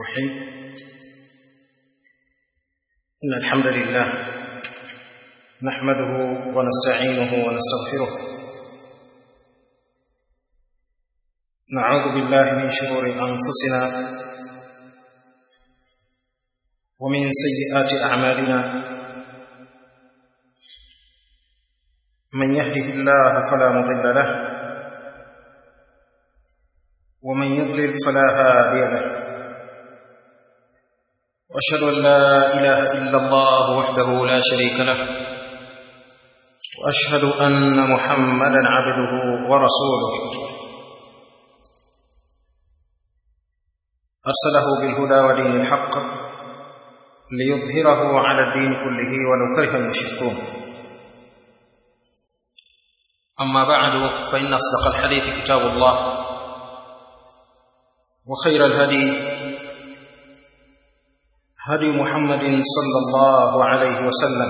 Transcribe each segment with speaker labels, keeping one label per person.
Speaker 1: الرحيم إن الحمد لله نحمده ونستعينه ونستغفره نعوذ بالله من شرور أنفسنا ومن سيئات أعمالنا من يهده الله فلا مضل له ومن يضلل فلا هادي له واشهد ان لا اله الا الله وحده لا شريك له واشهد ان محمدا عبده ورسوله ارسله بالهدى ودين الحق ليظهره على الدين كله ولو كره المشركون اما بعد فان اصدق الحديث كتاب الله وخير الهدي هدي محمد صلى الله عليه وسلم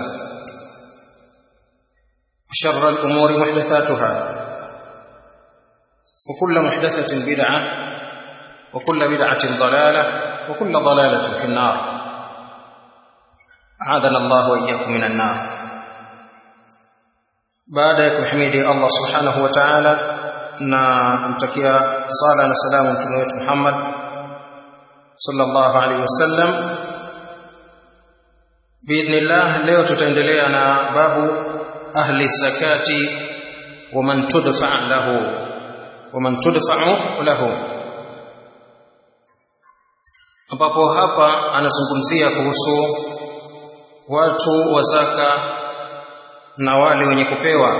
Speaker 1: وشر الامور محدثاتها وكل محدثه بدعه وكل بدعه ضلاله وكل ضلاله في النار اعاذنا الله واياكم من النار بعد kumhimidi Allah subhanahu wa ta'ala na kumtakia sala na salamu mtume wetu Muhammad sallallahu alaihi wasallam biidhnillah leo tutaendelea na babu ahli zakati wa man tudfa lahu wa man tudfa'u lahu ambapo hapa anazungumzia kuhusu watu wa zaka na wale wenye kupewa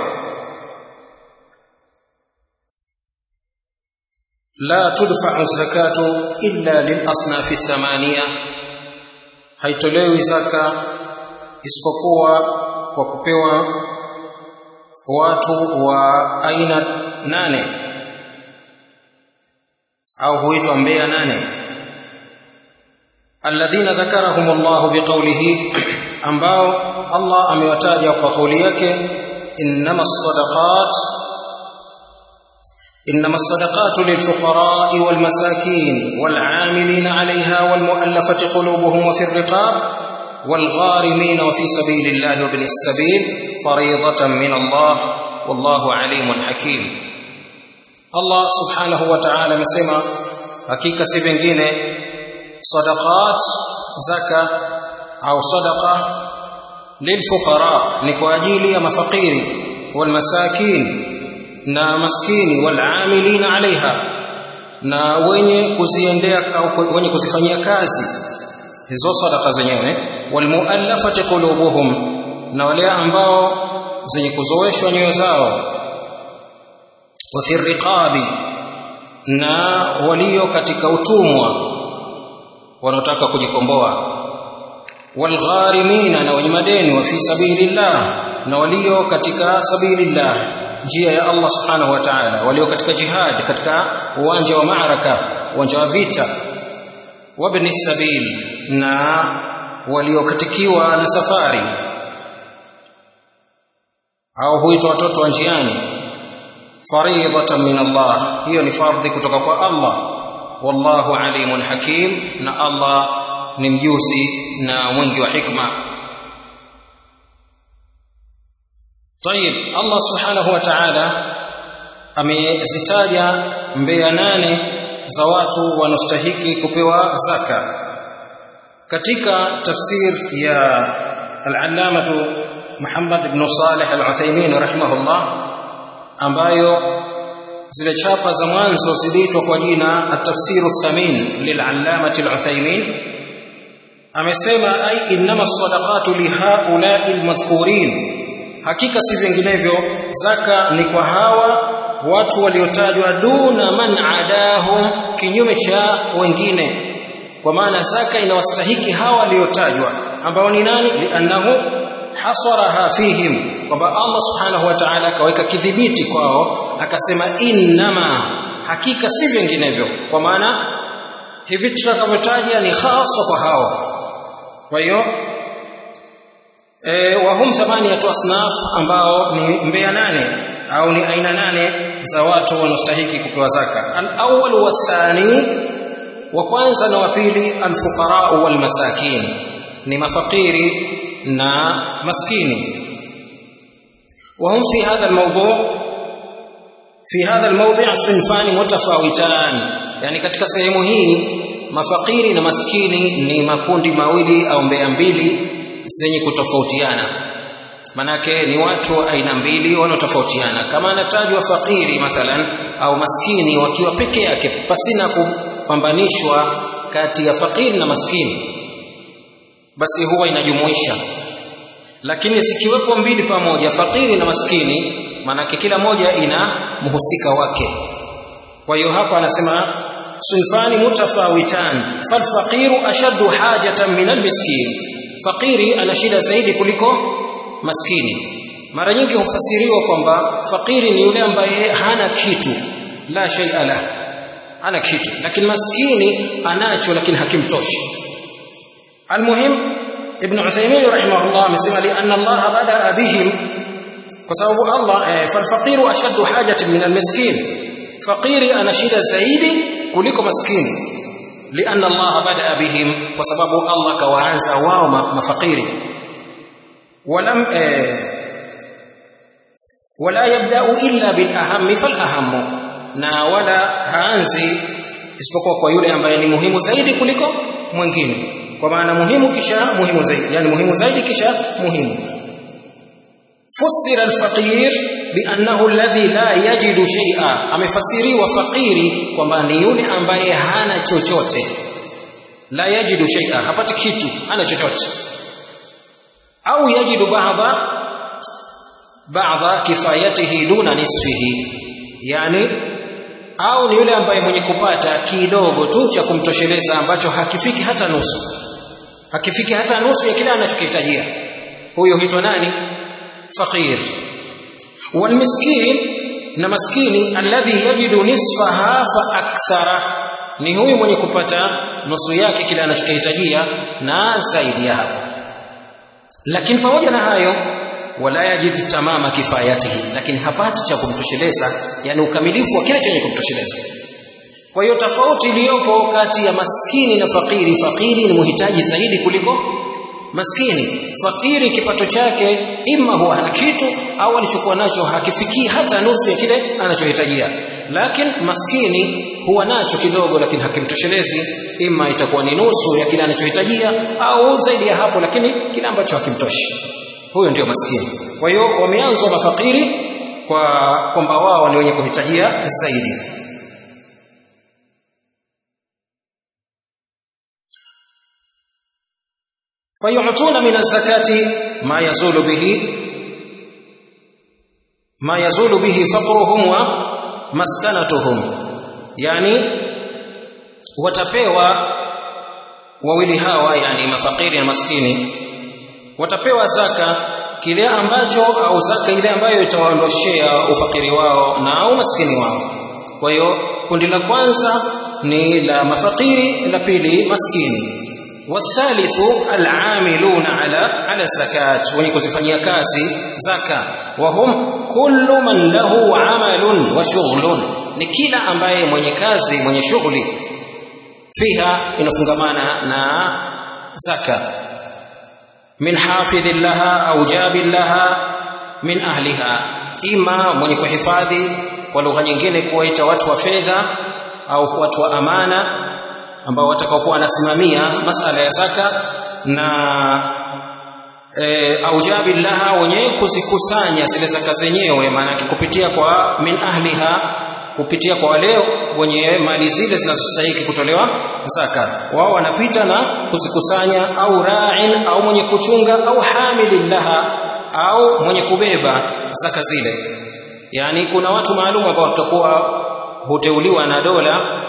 Speaker 1: لا تدفع الزكاة إلا للأصناف الثمانية haitolewi zaka isipokuwa kwa kupewa watu wa aina nane au huitwa mbea nane alladhina dhakarahum Allah biqawlihi ambao Allah amewataja kwa kauli yake innamas sadaqat إنما الصدقات للفقراء والمساكين والعاملين عليها والمؤلفة قلوبهم وفي الرقاب والغارمين وفي سبيل الله وابن السبيل فريضة من الله والله عليم حكيم الله سبحانه وتعالى مسمى hakika si vingine sadaqat zaka au sadaqa lilfuqara ni kwa ajili ya mafakiri walmasakin na maskini walamilina alaiha na wenye kuziendea au wenye kuzifanyia kazi hizo sadaka zenyewe walmuallafati qulubuhum na wale ambao zenye kuzoeshwa nyoyo zao wa fi riqabi na walio katika utumwa wanaotaka kujikomboa walgharimina na wenye madeni wa fi sabilillah na walio katika sabilillah njia ya Allah subhanahu wa ta'ala walio katika jihad katika uwanja wa maaraka uwanja wa vita wabni sabil na waliokatikiwa na safari au huitwa watoto wa njiani faridatan min Allah hiyo ni fardhi kutoka kwa Allah wallahu alimun hakim na Allah ni mjuzi na mwingi wa hikma طيب الله سبحانه وتعالى amezitaja mbea nane za watu wanaostahiki kupewa zaka katika tafsir ya al-allamatu Muhammad ibn Salih al-Uthaymeen rahimahullah ambayo zile chapa za mwanzo ziliitwa kwa jina at-tafsir ath-thamin lil-allamati al-Uthaymeen amesema ay innama as-sadaqatu li ha'ula'i al-madhkurin hakika si vinginevyo zaka ni kwa hawa watu waliotajwa duna man adahum kinyume cha wengine kwa maana zaka inawastahiki hawa waliotajwa ambao ni nani liannahu hasaraha fihim kwamba Allah subhanahu wa ta'ala akaweka kidhibiti kwao akasema innama hakika si vinginevyo kwa maana hivi tutakavyotaja ni hasa kwa hao kwa hiyo e, wahum thamaniyatu asnaf ambao ni mbea nane au ni aina nane za watu wanaostahiki kupewa zaka al-awwal wathani wa kwanza na wa pili alfuqara wal masakin ni mafakiri na maskini وهم في هذا الموضوع في هذا الموضع صنفان متفاوتان يعني katika sehemu hii mafakiri na maskini ni makundi mawili au mbea mbili zenye kutofautiana manake ni watu aina mbili wanaotofautiana kama anatajwa fakiri mathalan au maskini wakiwa peke yake pasina kupambanishwa kati ya fakiri na maskini basi huwa inajumuisha lakini zikiwepo mbili pamoja fakiri na maskini maanake kila moja ina mhusika wake kwa hiyo hapa anasema sunfani mutafawitan falfaqiru ashaddu hajatan min almiskin fakiri ana shida zaidi kuliko maskini mara nyingi hufasiriwa kwamba fakiri ni yule ambaye hana kitu la shay'a la hana kitu lakini maskini anacho lakini hakimtoshi almuhim ibn Uthaymeen rahimahullah amesema li anna Allah bada bihim kwa sababu Allah falfaqiru ashaddu hajatin min almiskin fakiri ana shida zaidi kuliko maskini lianna Allah bada bihim kwa sababu Allah kawaanza wao mafakiri walam wala yabda'u illa bil ahammi fal ahammu na wala haanzi isipokuwa kwa yule ambaye ni muhimu zaidi kuliko mwingine kwa maana muhimu kisha muhimu zaidi yani muhimu zaidi kisha muhimu فسر الفقير بانه الذي لا يجد شيئا amefasiriwa fakiri kwamba ni yule ambaye hana chochote la yajidu shay'a hapati kitu hana chochote au yajidu ba'dha ba'dha kifayatihi duna nisfihi yani au ni yule ambaye mwenye kupata kidogo tu cha kumtosheleza ambacho hakifiki hata nusu hakifiki hata nusu ya kile anachokihitajia huyo huitwa nani فقير والمسكين na maskini alladhi yajidu nisfaha fa akthara ni huyu mwenye kupata nusu yake kile anachokihitajia na zaidi ya hapo lakini pamoja na hayo wala yajidu tamama kifayatihi lakini hapati cha kumtosheleza yani ukamilifu wa kile chenye kumtosheleza kwa hiyo tofauti iliyopo kati ya maskini na fakiri fakiri ni muhitaji zaidi kuliko maskini fakiri kipato chake ima huwa hana kitu au alichokuwa nacho hakifikii hata nusu ya kile anachohitajia lakini maskini huwa nacho kidogo lakini hakimtoshelezi ima itakuwa ni nusu ya kile anachohitajia au zaidi ya hapo lakini kile ambacho hakimtoshi huyo ndio maskini kwa hiyo wameanzwa mafakiri kwa kwamba wao ni wenye kuhitajia zaidi فيعطون من الزكاة ما يزول به ما يزول به فقرهم ومسكنتهم يعني watapewa wawili hawa yani mafakiri na maskini watapewa zaka kile ambacho au zaka ile ambayo itawaondoshea ufakiri wao na umaskini wao kwa hiyo kundi la kwanza ni la mafakiri la pili maskini والثالث العاملون على على الزكاه wenye kuzifanyia kazi zaka wahum kullu man lahu amalun wa shughlun ni kila ambaye mwenye kazi mwenye shughuli fiha inafungamana na zaka min hafidhin laha au jabin laha min ahliha ima mwenye kuhifadhi kwa lugha nyingine kuwaita watu wa fedha au watu wa amana ambao watakaokuwa wanasimamia masala ya zaka na e, aujabi laha wenye kuzikusanya zile zaka zenyewe maana kupitia kwa min ahliha kupitia kwa wale wenye mali zile zinazostahili kutolewa zaka wao wanapita na kuzikusanya au ra'in au mwenye kuchunga au hamilin laha au mwenye kubeba zaka zile yani kuna watu maalum ambao watakuwa huteuliwa na dola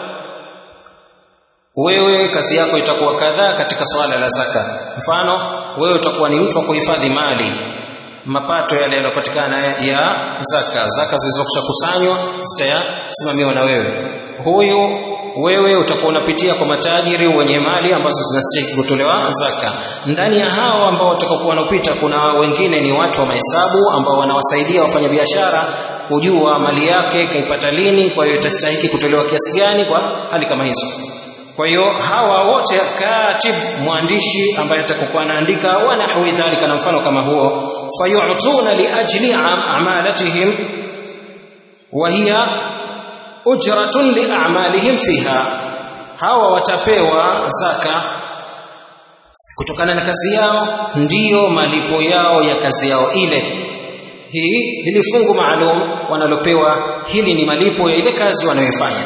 Speaker 1: wewe kazi yako itakuwa kadhaa katika swala la zaka mfano wewe utakuwa ni mtu wa kuhifadhi mali mapato yale yanayopatikana ya zaka zaka zilizokushakusanywa zitasimamiwa na wewe huyu wewe utakuwa unapitia kwa matajiri wenye mali ambazo zinastahili kutolewa zaka ndani ya hao ambao watakaokuwa wanapita kuna wengine ni watu wa mahesabu ambao wanawasaidia wafanyabiashara kujua mali yake kaipata lini kwa hiyo itastahili kutolewa kiasi gani kwa hali kama hizo kwa hiyo hawa wote katib mwandishi ambaye atakokuwa anaandika wa nahwi dhalika na mfano kama huo fayu'tuna li ajli a'malatihim wa hiya ujratun li a'malihim fiha hawa watapewa zaka kutokana na kazi yao ndiyo malipo yao ya kazi yao ile hii hili fungu maalum wanalopewa hili ni malipo ya ile kazi wanayoifanya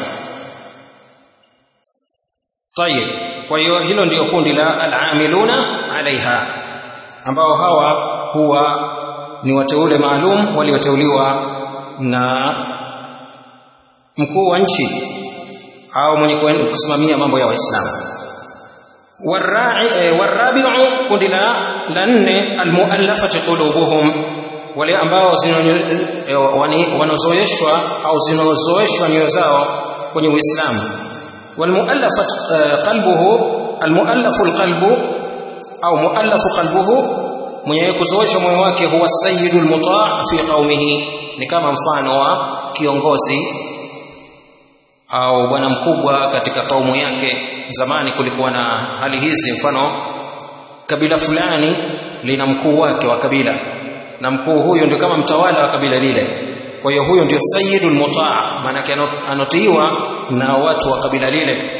Speaker 1: tayib kwa hiyo hilo ndiyo kundi la al-amiluna alaiha ambao hawa huwa ni wateule maalum walioteuliwa na mkuu wa nchi au mwenye kusimamia mambo ya waislamu warabi'u kundi la la nne almuallafati qulubuhum wale ambao wanazoeshwa au zinazoeshwa nyoyo zao kwenye uislamu walmuallafat qalbuhu almuallafu alqalbu au muallafu qalbuhu mwenye kuzoeshwa moyo wake huwa sayyidul muta' fi qaumihi ni kama mfano wa kiongozi au bwana mkubwa katika kaumu yake zamani kulikuwa na hali hizi mfano kabila fulani lina mkuu wake wa kabila na mkuu huyo ndio kama mtawala wa kabila lile kwa hiyo huyo ndio sayyidul mutaa maana anotiiwa na watu wa kabila lile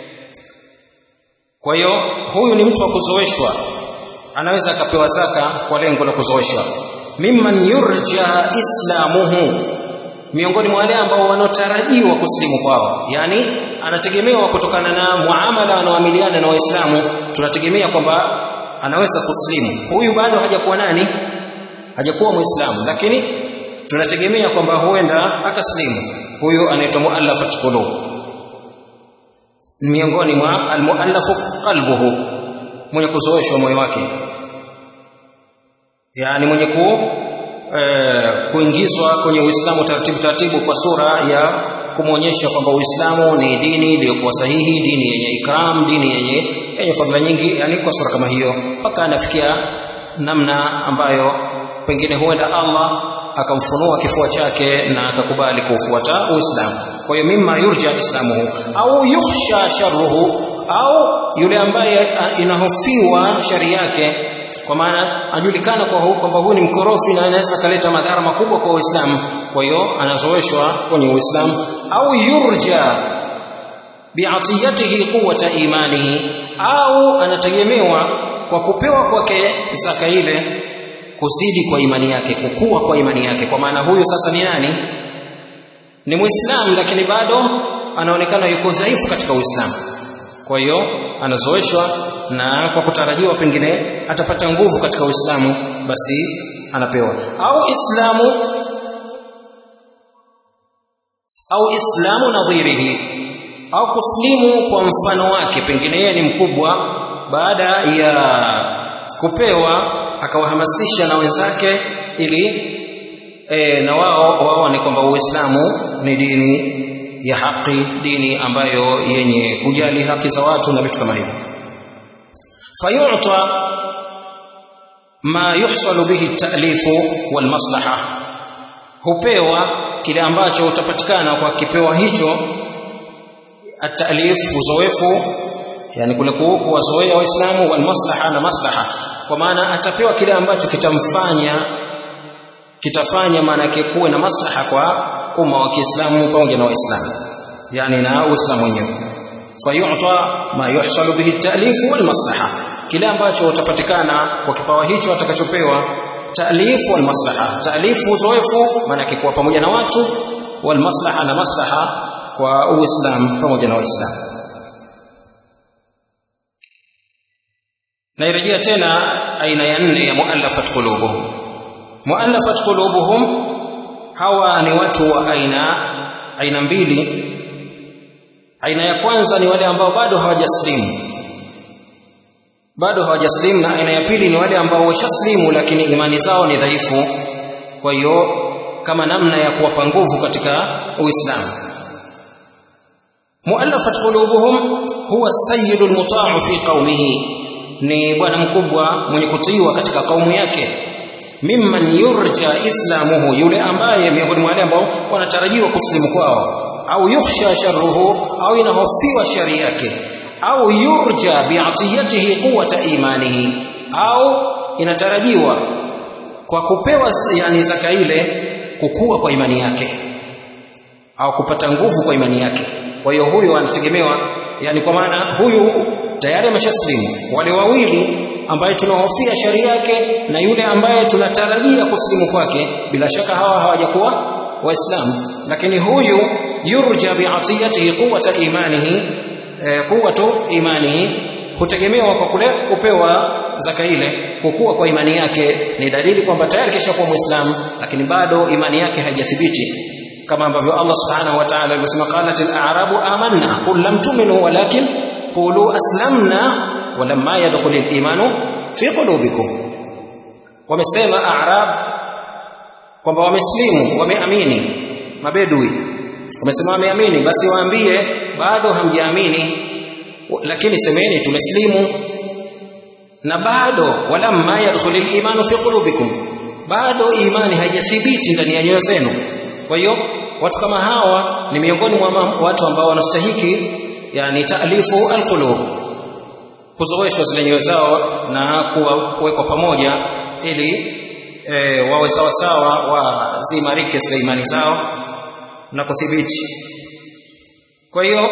Speaker 1: kwa hiyo huyu ni mtu wa kuzoeshwa anaweza akapewa zaka kwa lengo la kuzoeshwa mimman yurja islamuhu miongoni mwa wale ambao wanaotarajiwa kusilimu kwao yani anategemewa kutokana na muamala anaoamiliana na waislamu tunategemea kwamba anaweza kusilimu huyu bado hajakuwa nani hajakuwa muislamu lakini tunategemea kwamba huenda akaslimu huyu anaitwa muallafat qulub miongoni mwa almuallafu qalbuhu mwenye kuzoeshwa moyo wake yani mwenye ku eh, kuingizwa kwenye Uislamu taratibu taratibu kwa sura ya kumwonyesha kwamba Uislamu ni dini iliyokuwa sahihi, dini yenye ikram, dini yenye yenye fadhila nyingi, yani kwa sura kama hiyo, mpaka anafikia namna ambayo pengine huenda Allah akamfunua kifua chake na akakubali kufuata Uislamu. Kwa hiyo mimma yurja islamuhu au yukhsha sharruhu, au yule ambaye inahofiwa shari yake kwa maana ajulikana kwa kwamba huyu ni mkorofi na anaweza kaleta madhara makubwa kwa Uislamu kwa hiyo anazoeshwa kwenye Uislamu au yurja bi'atiyatihi quwwata imanihi au anategemewa kwa kupewa kwake zaka ile kuzidi kwa imani yake kukua kwa imani yake kwa maana huyu sasa ni nani ni muislamu lakini bado anaonekana yuko dhaifu katika Uislamu kwa hiyo anazoeshwa na kwa kutarajiwa pengine atapata nguvu katika Uislamu basi anapewa au Islamu au Islamu nadhirihi au kuslimu kwa mfano wake pengine yeye ni mkubwa baada ya kupewa akawahamasisha na wenzake ili e, na wao waone kwamba Uislamu ni dini ya haki dini ambayo yenye kujali haki za watu na vitu kama hivyo fayu'ta ma yuhsalu bihi at-ta'lifu wal maslaha hupewa kile ambacho utapatikana kwa kipewa hicho at-ta'lif uzoefu yani kule kuwazoea waislamu wal maslaha na maslaha kwa maana atapewa kile ambacho kitamfanya kitafanya maana yake kuwe na maslaha kwa umma wa Kiislamu pamoja na Waislamu yani na Uislamu wenyewe fayu'ta ma yuhsalu bihi at-ta'lif wal maslaha kile ambacho utapatikana kwa kipawa hicho atakachopewa ta'lif wal maslaha ta'lif uzoefu maana yake kuwa pamoja na watu wal maslaha na maslaha kwa Uislamu pamoja na Waislamu nairejea tena aina ya nne ya muallafat qulubuhum muallafat qulubuhum hawa ni watu wa aina aina mbili aina ya kwanza ni wale ambao bado hawajaslimu bado hawajaslimu na aina ya pili ni wale ambao washaslimu lakini imani zao ni dhaifu kwa hiyo kama namna ya kuwapa nguvu katika uislamu muallafat qulubuhum huwa sayyidul muta'u fi qaumihi ni bwana mkubwa mwenye kutiiwa katika kaumu yake mimman yurja islamuhu yule ambaye miongoni mwa wale ambao wanatarajiwa kusilimu kwao au yukhsha sharruhu au inahofiwa shari yake au yurja bi'atiyatihi quwwata imanihi au inatarajiwa kwa kupewa yani zaka ile kukua kwa imani yake au kupata nguvu kwa imani yake kwa hiyo huyu anategemewa yani kwa maana huyu tayari ameshaslimu wale wawili ambaye tunahofia sharia yake na yule ambaye tunatarajia kuslimu kwake bila shaka hawa hawajakuwa waislamu lakini huyu yurja bi'atiyatihi quwwata imanihi eh, quwwatu imanihi hutegemewa kwa kule kupewa zaka ile kukua kwa imani yake ni dalili kwamba tayari kisha kuwa muislamu lakini bado imani yake haijathibiti kama ambavyo Allah subhanahu wa ta'ala alisema qalat al-a'rabu amanna qul lam tu'minu walakin qulu aslamna walamma yadkhul al-imanu fi qulubikum wamesema a'rab kwamba wameslimu wameamini mabedui wamesema wameamini basi waambie bado hamjaamini lakini semeni tumeslimu na bado walamma yadkhul al-imanu fi qulubikum bado imani haijathibiti ndani ya nyoyo zenu kwa hiyo watu kama hawa ni miongoni mwa watu ambao wanastahiki yani taalifu alqulub kuzoeshwa zile nyoyo zao na kuwekwa pamoja ili e, wawe sawa sawa wazimarike zile imani zao na kuthibiti kwa hiyo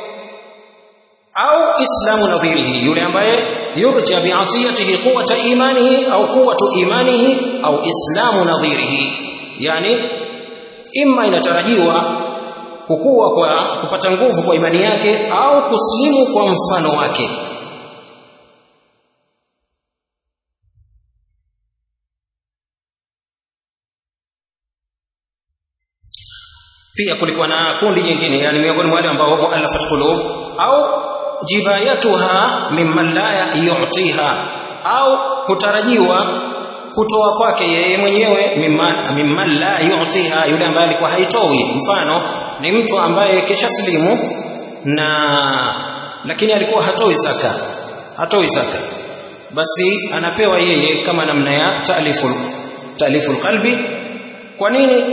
Speaker 1: au islamu nadhirihi yule ambaye yurja bi'atiyatihi quwwata imanihi au quwwatu imanihi au islamu nadhirihi yani imma inatarajiwa kukua kwa kupata nguvu kwa imani yake au kuslimu kwa mfano wake pia kulikuwa na kundi jingine yani miongoni mwa wale ambao muallafat qulub au jibayatuha mimman la yu'tiha au kutarajiwa kutoa kwake yeye mwenyewe mimman, mimman la yu'tiha yule ambaye alikuwa haitoi mfano ni mtu ambaye kisha silimu na lakini alikuwa hatoi zaka hatoi zaka basi anapewa yeye kama namna ya ta'liful ta'liful qalbi kwa nini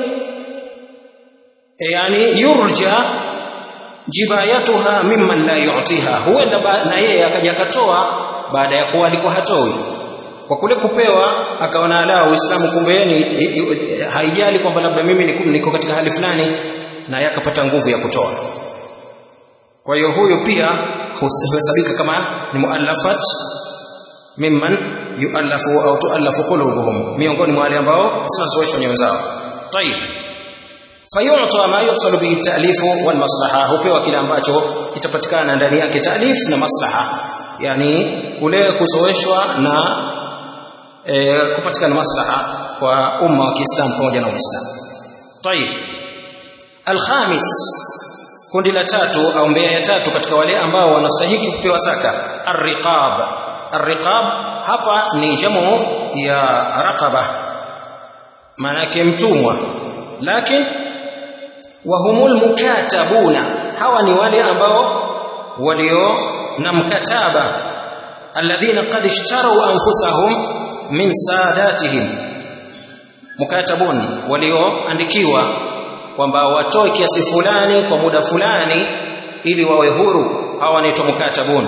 Speaker 1: yani yurja jibayatuha mimman la yu'tiha huenda na yeye akaja katoa baada ya kuwa alikuwa hatoi kwa kule kupewa akaona la uislamu kumbe ni haijali kwamba labda mimi niko katika hali fulani na yakapata nguvu ya kutoa kwa hiyo huyo pia huhesabika kama ni muallafat mimman yuallafu au tuallafu qulubuhum miongoni mwa wale ambao zinazoeshwa nyoyo zao tayib fayu'ta ma yuhsalu bihi ta'lifu wal maslaha hupewa kile ambacho kitapatikana ndani yake ta'lif na maslaha yani kule kuzoeshwa na e, kupatikana maslaha kwa umma wa Kiislamu pamoja na Uislamu. Tayib. Alkhamis kundi la tatu au mbea ya tatu katika wale ambao wanastahili kupewa zaka arriqab. Arriqab hapa ni jamu ya raqaba maana yake mtumwa lakini wahumul mukatabuna hawa ni wale ambao walio na mkataba alladhina qad ishtaru anfusahum min sadatihim mukatabun walioandikiwa kwamba watoe kiasi fulani kwa muda fulani ili wawe huru hawa wanaitwa mukatabun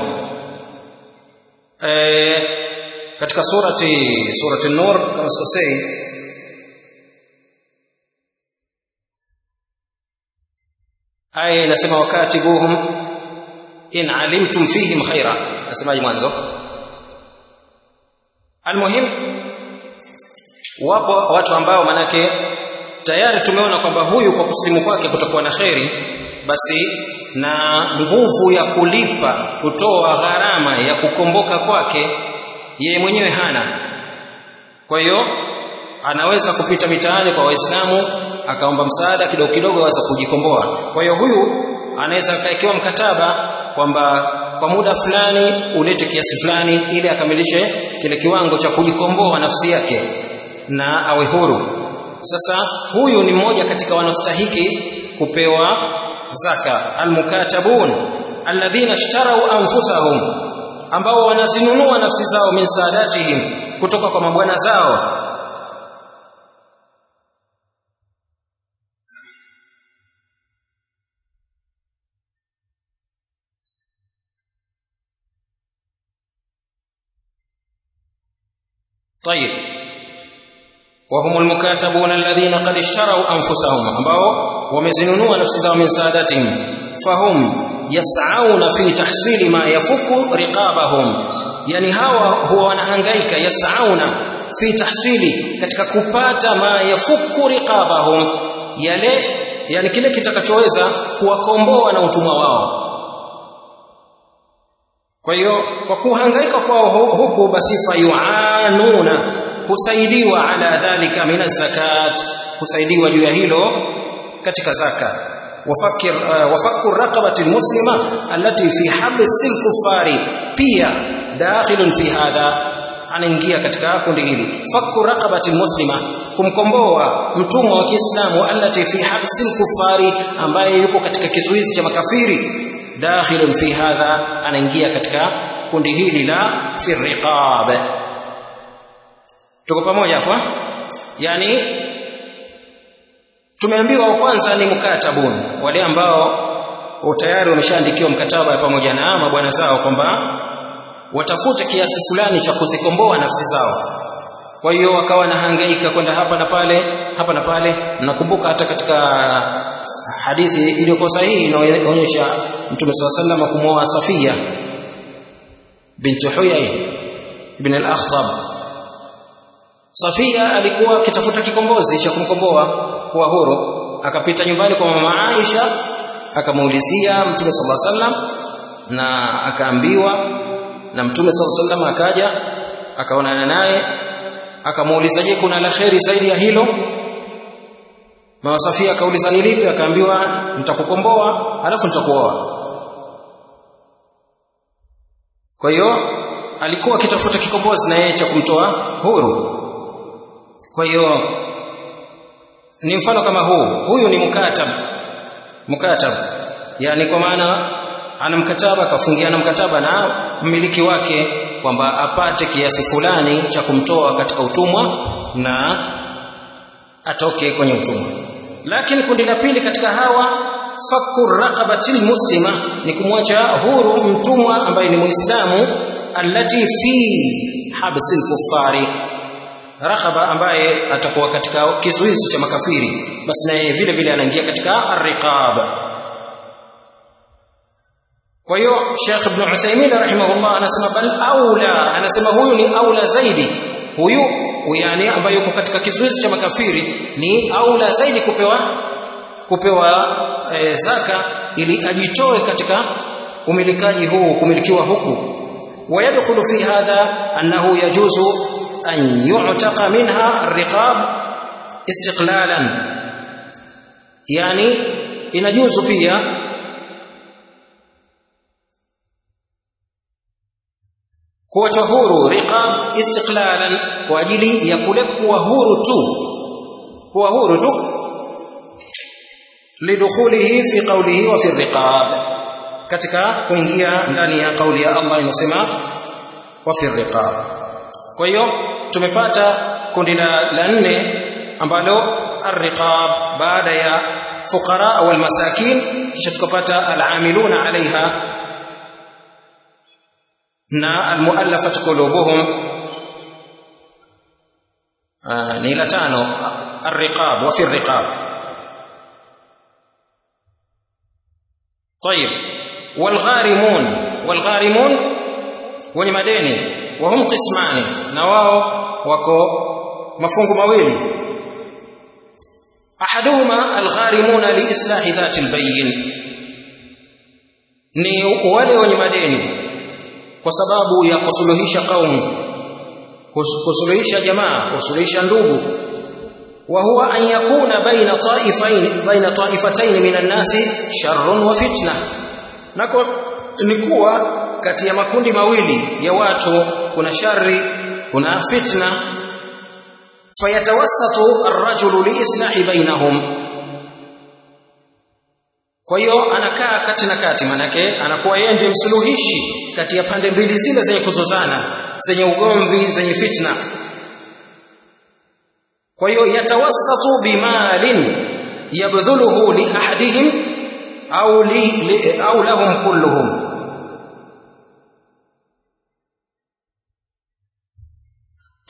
Speaker 1: e, katika surati surati nur kama sikosei aya inasema wakatibuhum in alimtum fihim khaira nasemaje mwanzo almuhim wapo watu ambao manake tayari tumeona kwamba huyu kwa kusilimu kwake kutakuwa na kheri basi na nguvu ya kulipa kutoa gharama ya kukomboka kwake yeye mwenyewe hana kwa hiyo anaweza kupita mitaani kwa waislamu akaomba msaada kidogo kidogo aweza kujikomboa kwa hiyo huyu anaweza akaekewa mkataba kwamba kwa muda fulani ulete kiasi fulani ili akamilishe kile kiwango cha kujikomboa nafsi yake na awe huru sasa huyu ni mmoja katika wanaostahiki kupewa zaka almukatabun alladhina ishtarau anfusahum ambao wanazinunua nafsi zao min saadatihim kutoka kwa mabwana zao طيب وهم المكاتبون الذين قد اشتروا انفسهم ambao wamezinunua nafsi zao min sadatihim fahum yas'auna fi tahsili ma yafuku riqabahum yani hawa huwa wanahangaika yas'auna fi tahsili katika kupata ma yafuku riqabahum yale yani kile kitakachoweza kuwakomboa na utumwa wao kwa hiyo kwa kuhangaika kwao huku basi fayuanuna husaidiwa ala dhalika min zakat husaidiwa juu ya hilo katika zaka wafakir uh, wafakku raqabati almuslima allati fi habsi alkufari pia dakhilun fi hadha anaingia katika kundi hili fakku raqabati almuslima kumkomboa mtumwa wa Kiislamu allati fi habsi alkufari ambaye yuko katika kizuizi cha makafiri dakhilun fi hadha anaingia katika kundi hili la fi riqab tuko pamoja hapa yani tumeambiwa wa kwanza ni mukatabun wale ambao tayari wameshaandikiwa mkataba pamoja na mabwana zao kwamba watafute kiasi fulani cha kuzikomboa nafsi zao kwa hiyo wakawa na hangaika kwenda hapa na pale hapa na pale nakumbuka hata katika hadithi iliyokuwa sahihi inaonyesha Mtume swalla sallam kumwoa Safia binti Huyay ibn al-Akhtab Safia alikuwa akitafuta kikombozi cha kumkomboa kuwa huru akapita nyumbani kwa mama Aisha akamuulizia Mtume sallallahu alaihi wasallam na akaambiwa na Mtume sallallahu alaihi wasallam akaja akaonana naye akamuuliza je kuna la kheri zaidi ya hilo Mama Safia akauliza ni lipi akaambiwa nitakukomboa alafu nitakuoa kwa hiyo alikuwa akitafuta kikombozi na yeye cha kumtoa huru kwa hiyo ni mfano kama huu huyu ni mukatab mukatab yani kwa maana ana mkataba akafungiana mkataba na mmiliki wake kwamba apate kiasi fulani cha kumtoa katika utumwa na atoke kwenye utumwa lakini kundi la pili katika hawa fakku raqabatil muslima ni kumwacha huru mtumwa ambaye ni muislamu allati fi habsil kuffari raqaba ambaye atakuwa katika kizuizi cha makafiri basi naye vile vile anaingia katika arriqab kwa hiyo Sheikh Ibn Uthaymeen rahimahullah anasema bal aula anasema huyu ni aula zaidi huyu yani ambaye yuko katika kizuizi cha makafiri ni aula zaidi kupewa kupewa e, zaka ili ajitoe katika umilikaji huu kumilikiwa huku ويدخل في هذا أنه يجوز أن يعتق منها الرقاب استقلالا يعني inajuzu pia kuwachwa huru riqab istiqlalan kwa ajili ya kule kuwa huru tu kuwa huru tu lidukhulihi fi qawlihi wa fi riqab katika kuingia ndani ya kauli ya Allah inasema wa fi riqab kwa hiyo tumepata kundi la nne ambalo arriqab baada ya fuqara wal masakin kisha tukapata al-amiluna alaiha na almuallafat qulubuhum ni la tano arriqab wa fi arriqab طيب والغارمون والغارمون wenye madeni wahum qismani na wao wako mafungu mawili ahaduhuma algharimuna liislahi dhati albayn ni wale wenye madeni kwa sababu ya kusuluhisha kaumu kusuluhisha jamaa kusuluhisha ndugu wa huwa an yakuna baina taifain baina taifatayn min an-nasi sharrun wa fitna nako ni kuwa kati ya makundi mawili ya watu kuna shari kuna fitna fayatawassatu ar-rajulu liislahi bainahum kwa hiyo anakaa kati na kati manake anakuwa yeye ndiye msuluhishi kati ya pande mbili zile zenye kuzozana zenye ugomvi zenye fitna kwa hiyo yatawassatu bimalin yabdhuluhu li ahadihim au li, li au lahum kulluhum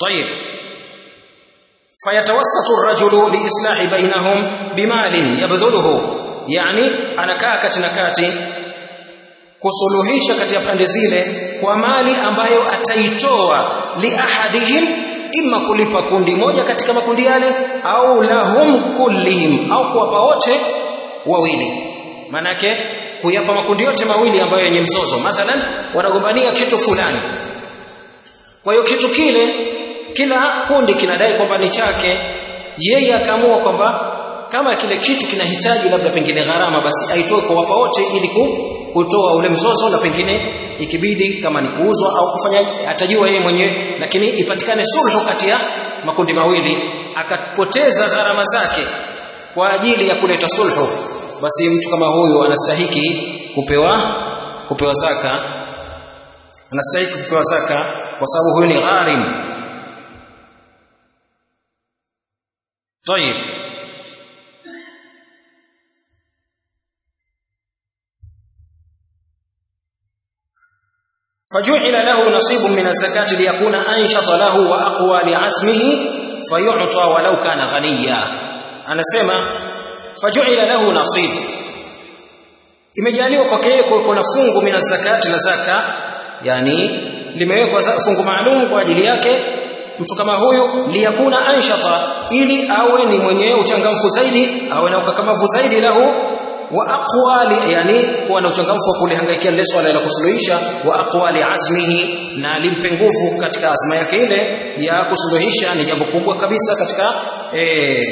Speaker 1: طيب فيتوسط الرجل لإصلاح بينهم بمال يبذله يعني anakaa kati na kati kusuluhisha kati ya pande zile kwa mali ambayo ataitoa liahadihim imma kulipa kundi moja katika makundi yale au lahum kullihim au kuwapa wote wawili manake kuyapa makundi yote mawili ambayo yenye mzozo mathalan wanagombania kitu fulani kwa hiyo kitu kile kila kundi kinadai kwamba ni chake yeye akaamua kwamba kama kile kitu kinahitaji labda pengine gharama basi aitoe kwa wapa wote ili kutoa ule mzozo na pengine ikibidi kama ni kuuzwa au kufanya atajua yeye mwenyewe lakini ipatikane sulhu kati ya makundi mawili akapoteza gharama zake kwa ajili ya kuleta sulhu basi mtu kama huyu anastahiki kupewa kupewa zaka anastahiki kupewa zaka kwa sababu huyu ni gharim طيب فجعل له نصيب من الزكاة ليكون أنشط له وأقوى لعزمه فيعطى ولو كان غنيا أنا سمع فجعل له نصيب imejaliwa kwake yeye kuna fungu mina zakati la zaka yani limewekwa fungu maalum kwa ajili yake mtu kama huyu liyakuna anshata ili awe ni mwenye uchangamfu zaidi awe na ukakamavu zaidi lahu wa aqwali yani kuwa na uchangamfu wa kulihangaikia lile swala la kusuluhisha wa aqwali azmihi na limpe nguvu katika azma yake ile ya kusuluhisha ni jambo kubwa kabisa katika e,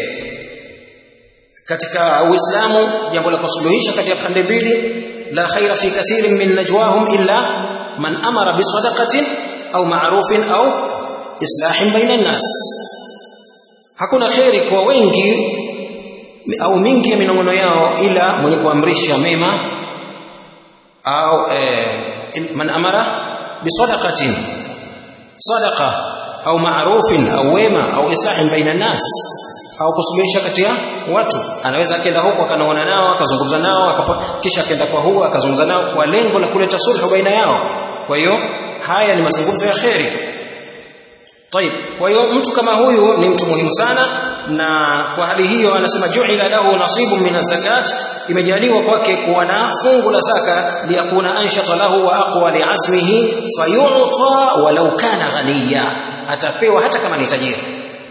Speaker 1: katika Uislamu jambo la kusuluhisha kati ya pande mbili la khaira fi kathirin min najwahum illa man amara bisadaqatin au ma'rufin au islahin baina nas hakuna khairi kwa wengi au mingi ya minongono yao ila mwenye kuamrisha mema au eh, man amara bisadaqatin sadaqa au ma'rufin au wema au islahin baina nas au kusuluhisha kati ya watu anaweza akaenda huko akanaona nao akazungumza nao akapa, kisha akaenda kwa huo akazungumza nao kwa lengo la kuleta sulhu baina yao kwa hiyo haya ni mazungumzo ya kheri طيب kwa hiyo mtu kama huyu ni mtu muhimu sana na kwa hali hiyo anasema ju'ila lahu nasibun min zakat imejaliwa kwake kuwa na fungu la zaka liyakuna anshata lahu wa aqwa li'azmihi fayu'ta walau kana ghaniya atapewa hata kama ni tajiri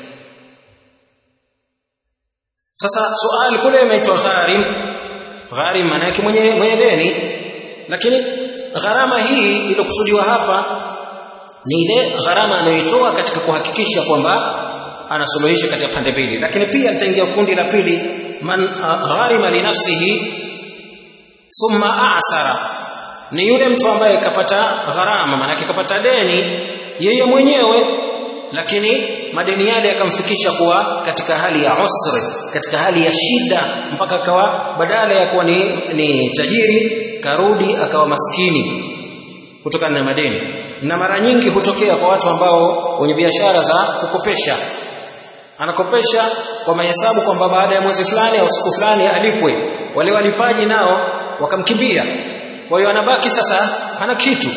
Speaker 1: sasa swali kule imeitwa gharim gharim maana yake mwenye mwenye deni lakini gharama hii iliyokusudiwa hapa ni ile gharama anayoitoa katika kuhakikisha kwamba anasuluhisha katika pande mbili lakini pia litaingia kundi la pili man gharima li nafsihi thumma a'sara ni yule mtu ambaye kapata gharama maana kapata deni yeye mwenyewe lakini madeni yale yakamfikisha kuwa katika hali ya usri katika hali ya shida mpaka akawa badala ya kuwa ni, ni tajiri karudi akawa maskini kutokana na madeni na mara nyingi hutokea kwa watu ambao wenye biashara za kukopesha anakopesha kwa mahesabu kwamba baada ya mwezi fulani au siku fulani alipwe wale walipaji nao wakamkimbia kwa hiyo anabaki sasa hana kitu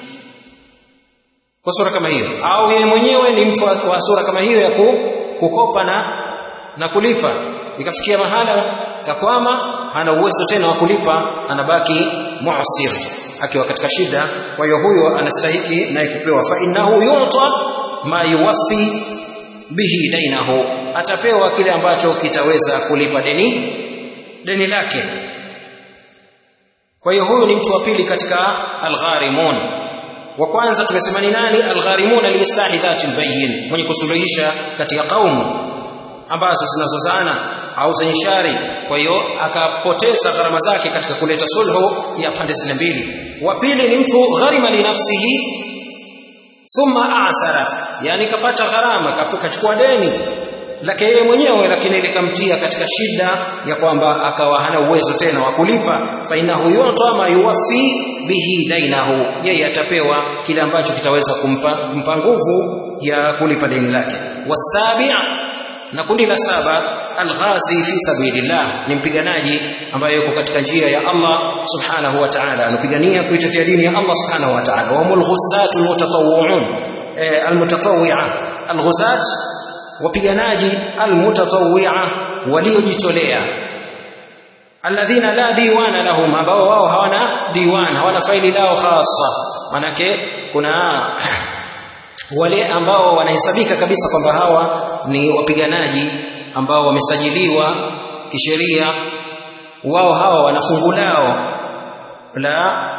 Speaker 1: kwa sura kama hiyo au yeye mwenyewe ni mtu wa sura kama hiyo ya kukopa na na kulipa ikafikia mahala kakwama hana uwezo tena wa kulipa anabaki mu'sir akiwa katika shida kwa hiyo huyo anastahiki naye kupewa fa innahu yu'ta ma yuwaffi bihi dainahu atapewa kile ambacho kitaweza kulipa deni deni lake kwa hiyo huyu ni mtu wa pili katika algharimun wa kwanza tumesema ni nani algharimun liislahi dhati albayyin mwenye kusuluhisha katika kaumu ambazo zinazozana au zenye shari kwa hiyo akapoteza gharama zake katika kuleta sulhu ya pande zile mbili wa pili ni mtu gharima li nafsihi thumma asara yani kapata gharama kachukua deni lake yeye mwenyewe lakini likamtia katika shida ya kwamba akawa hana uwezo tena wa kulipa fa innahu yu'ta ma yuwaffi bihi dainahu yeye atapewa kile ambacho kitaweza kumpa, kumpa nguvu ya kulipa deni lake wasabi' na kundi la saba alghazi fi sabilillah ni mpiganaji ambaye yuko katika njia ya Allah subhanahu wa ta'ala anapigania kuitetea dini ya Allah subhanahu wa ta'ala wa mulghusatul mutatawwi'un almutatawwi'a alghuzat wapiganaji almutatawwi'a waliojitolea alladhina la diwana lahum ambao wao hawana diwan hawana faili lao khassa manake kuna wale ambao wanahesabika kabisa kwamba hawa ni wapiganaji ambao wamesajiliwa kisheria wao hawa wana fungu lao la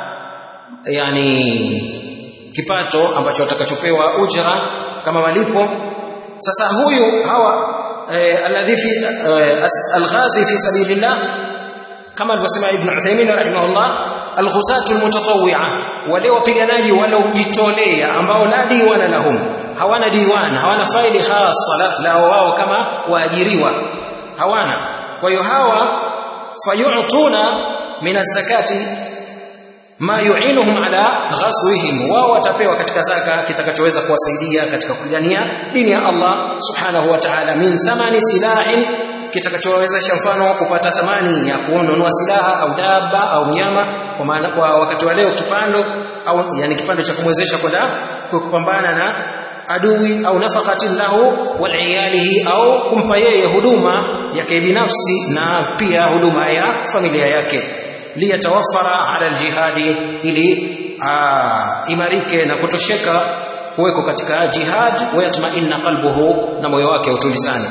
Speaker 1: yani kipato ambacho watakachopewa ujra kama malipo sasa huyu hawa eh, alladhi fi eh, alghazi fi sabilillah kama alivyosema ibn Uthaymeen rahimahullah alghuzatu almutatawwi'a wale wapiganaji waliojitolea ambao la diwana lahum hawana diwan hawana faili khassa la wao kama waajiriwa hawana kwa hiyo hawa fayu'tuna min az-zakati ma yu'inuhum ala ghaswihim wao watapewa katika zaka kitakachoweza kuwasaidia katika kupigania dini ya Allah subhanahu wa ta'ala min thamani silahin kitakachowezesha mfano kupata thamani ya kununua silaha au daba au mnyama kwa maana kwa wakati wa leo kipando au yani kipando cha kumwezesha kwenda kupambana na adui au nafaqatin lahu wal iyalihi au kumpa yeye huduma yake binafsi na pia huduma ya familia yake liyatawaffara ala aljihadi ili imarike na kutosheka kuweko katika jihad wayatma'inna qalbuhu na moyo wake utulizane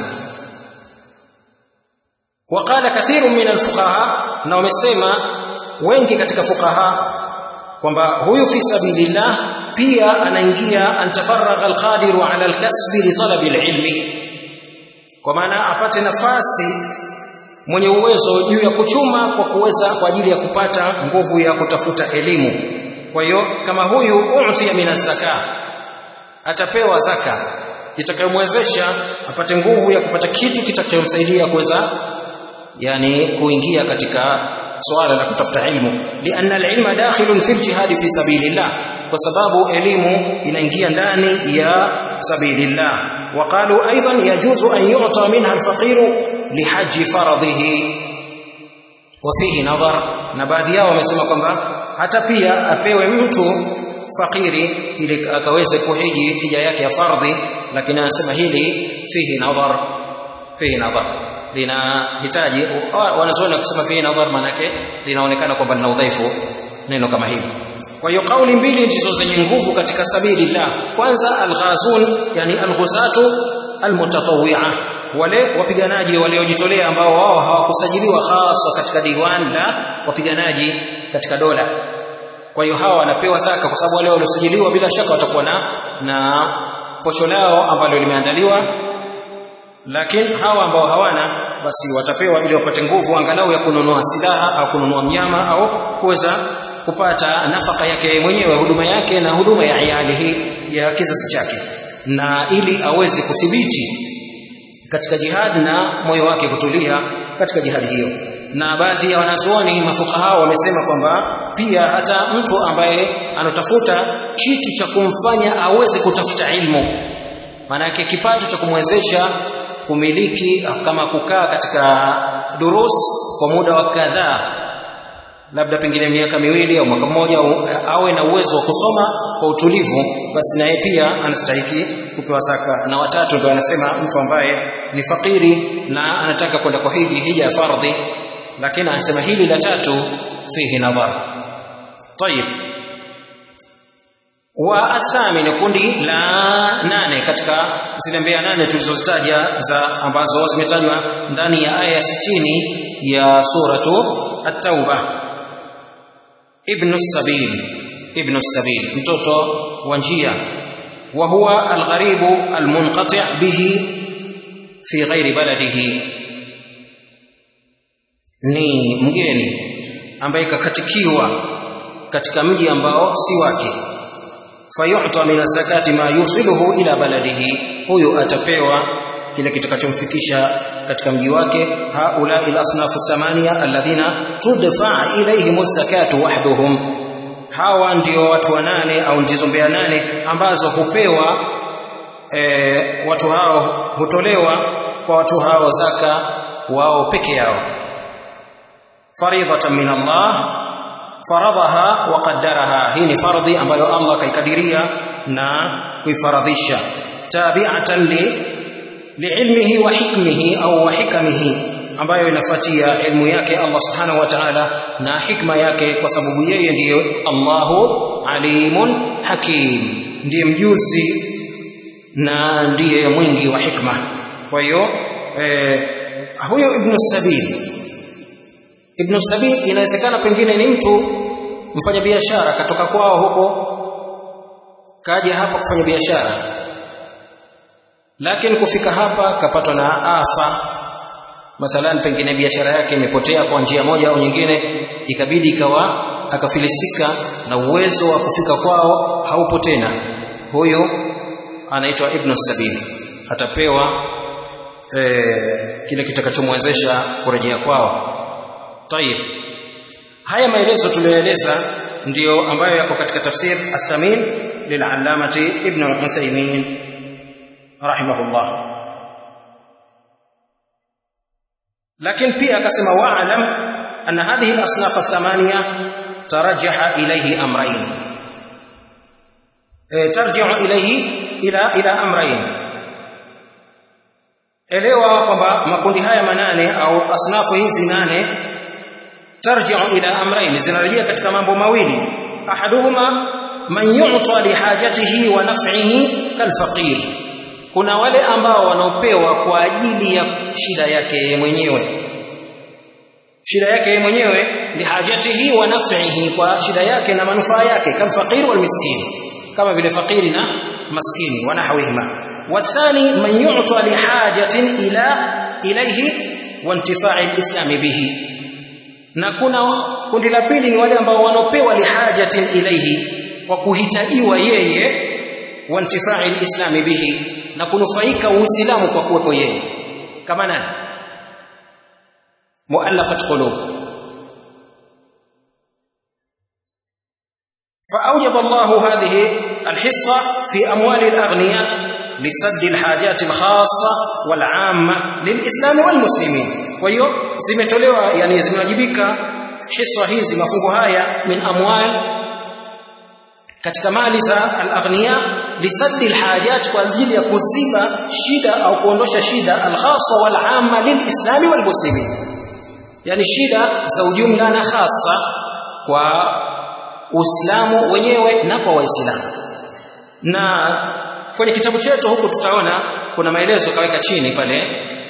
Speaker 1: وقال كثير من الفقهاء na wamesema wengi katika fuqaha kwamba huyu fi sabilillah pia anaingia antafaragha alqadiru ala alkasbi li talabi alilmi kwa maana apate nafasi mwenye uwezo juu ya kuchuma kwa kuweza kwa ajili ya kupata nguvu ya kutafuta elimu kwa hiyo kama huyu utia min zaka atapewa zaka itakayomwezesha apate nguvu ya kupata kitu kitakachomsaidia kuweza yani kuingia katika swala la kutafuta ilmu lianna alilma dakhilun fi aljihad fi sabilillah kwa sababu elimu inaingia ndani ya sabilillah waqalu aidan yajuzu an yu'ta minha alfaqiru lihaji faradhihi wa fihi nadhar na baadhi yao wamesema kwamba hata pia apewe mtu fakiri ili akaweze kuhiji hija yake ya fardhi lakini anasema hili fihi nadhar fihi nadhar linahitaji wanazoona kusema fihi nadhar manake linaonekana kwamba lina udhaifu neno kama hili kwa hiyo kauli mbili ndizo zenye nguvu katika sabilillah kwanza alghazun yani alghuzatu almutatawwi'a wale wapiganaji waliojitolea ambao wao hawakusajiliwa hasa katika diwan la wapiganaji katika dola kwa hiyo hawa wanapewa zaka kwa sababu wale waliosajiliwa bila shaka watakuwa na na posho lao ambalo limeandaliwa lakini hawa ambao hawana basi watapewa ili wapate nguvu angalau ya kununua silaha au kununua mnyama au kuweza kupata nafaka yake mwenyewe huduma yake na huduma ya iyali hii ya kizazi chake na ili aweze kuthibiti katika jihad na moyo wake kutulia katika jihadi hiyo na baadhi ya wanazuoni mafukaha wamesema kwamba pia hata mtu ambaye anatafuta kitu cha kumfanya aweze kutafuta ilmu maanake kipato cha kumwezesha kumiliki kama kukaa katika durus kwa muda wa kadhaa labda pengine miaka miwili au mwaka mmoja awe na uwezo wa kusoma kwa utulivu basi naye pia anastahiki kupewa zaka na watatu ndio anasema mtu ambaye ni fakiri na anataka kwenda kwa hiji hija ya fardhi lakini anasema hili la tatu fihi nadhar طيب wa athamini kundi la nane katika zile mbea nane tulizozitaja za ambazo zimetajwa ndani ya aya 60 ya suratu at-tauba ibn sabil ibn sabil mtoto wa njia wa huwa al-gharibu al-munqati' bihi fi ghairi baladihi ni mgeni ambaye kakatikiwa katika mji ambao si wake fayu'ta min zakati ma yusiluhu ila baladihi huyu atapewa kile kitakachomfikisha katika mji wake haula ila asnafu thamania alladhina tudfa ilayhim zakatu wahduhum hawa ndio watu wanane au ndizo mbea nane ambazo hupewa e, watu hao hutolewa kwa watu hao zaka wao peke yao faridatan min Allah faradhaha wa qaddaraha hii ni fardhi ambayo Allah kaikadiria na kuifaradhisha tabi'atan li liilmihi wa hikmihi au wa hikamihi ambayo inafuatia ilmu yake Allah subhanahu wa ta'ala na hikma yake kwa sababu yeye ndiyo Allahu alimun hakim ndiye mjuzi na ndiye mwingi wa hikma kwa hiyo eh, huyo ibn sabil ibn sabil inawezekana pengine ni mtu mfanya biashara katoka kwao huko kaja hapa kufanya biashara lakini kufika hapa kapatwa na afa mathalan pengine biashara yake imepotea kwa njia moja au nyingine ikabidi ikawa akafilisika na uwezo wa kufika kwao haupo tena huyo anaitwa ibn sabil atapewa e, kile kitakachomwezesha kurejea kwao tayib haya maelezo tuliyoeleza ndiyo ambayo yako katika tafsir athamin lilalamati ibn al-Uthaymeen rahimahullah lakini pia akasema wa'lam anna hadhihi al-asnaf ath-thamaniya tarajjaha ilayhi amrayn e, tarji'u ilayhi ila ila amrayn elewa kwamba makundi haya manane au asnafu hizi nane tarji'u ila amrayn zinarejea katika mambo mawili ahaduhuma man yu'ta li hajatihi wa naf'ihi kalfaqir kuna wale ambao wanaopewa kwa ajili ya shida yake mwenyewe shida yake mwenyewe li hajatihi wa naf'ihi kwa shida yake na manufaa yake kalfaqir wal miskin kama vile fakiri na maskini wanahawihima wathani man yu'ta li hajatin ila ilayhi wa intifa'i al-islam bihi na kuna kundi la pili ni wale ambao wanopewa lihajatin ilayhi kwa kuhitajiwa yeye wa intifa'i al-islam bihi na kunufaika uislamu kwa kuwepo yeye kama nani muallafat qulub فأوجب الله هذه الحصة في أموال الأغنياء لسد الحاجات الخاصة والعامة للإسلام والمسلمين وهي zimetolewa yani zimewajibika hiswa hizi mafungo haya min amwal katika mali za al-aghniya lisaddi al-hajat kwa ajili ya kuziba shida au kuondosha shida al-khassa wal-amma lil-islami wal-muslimin yani shida za ujumla na hasa kwa Uislamu wenyewe na kwa Waislamu. Na kwenye kitabu chetu huku tutaona kuna maelezo kaweka chini pale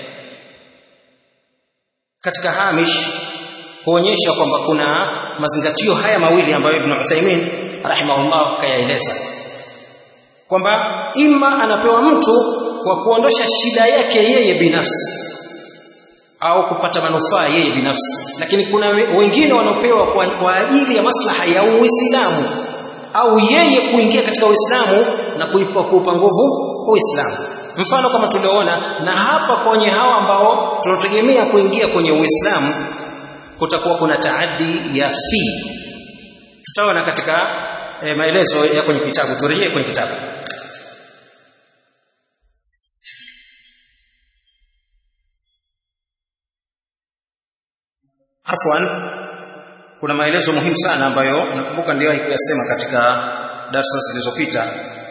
Speaker 1: katika hamish kuonyesha kwamba kuna mazingatio haya mawili ambayo Ibn Uthaymeen rahimahullah kayaeleza kwamba ima anapewa mtu kwa kuondosha shida yake yeye binafsi au kupata manufaa yeye binafsi lakini kuna wengine wanaopewa kwa, kwa ajili ya maslaha ya Uislamu au yeye kuingia katika Uislamu na kuipa kuupa nguvu Uislamu mfano kama tulioona na hapa kwenye hawa ambao tunategemea kuingia kwenye Uislamu kutakuwa kuna taaddi ya fi tutaona katika e, maelezo ya kwenye kitabu turejee kwenye kitabu afwan kuna maelezo muhimu sana ambayo nakumbuka niliwahi kuyasema katika darasa zilizopita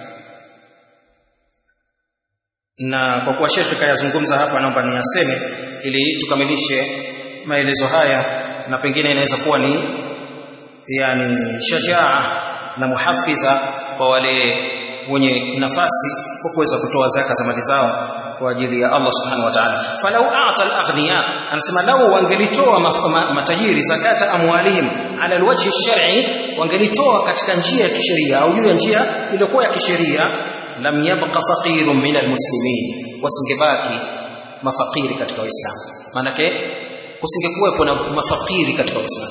Speaker 1: na kwa kuwa shekhe kayazungumza hapa naomba niyaseme ili tukamilishe maelezo haya na pengine inaweza kuwa ni yani shajaa na muhafiza kwa wale wenye nafasi kwa kuweza kutoa zaka za mali zao kwa ajili ya Allah subhanahu wa ta'ala falau a'ta al-aghniya anasema lau wangelitoa matajiri zakata amwalihim ala alwajhi shar'i wangelitoa katika njia ya kisheria au juu ya njia iliyokuwa ya kisheria lam yabqa faqirun min almuslimin wasingebaki mafakiri katika waislamu manake kusingekuwepo na mafakiri katika waislamu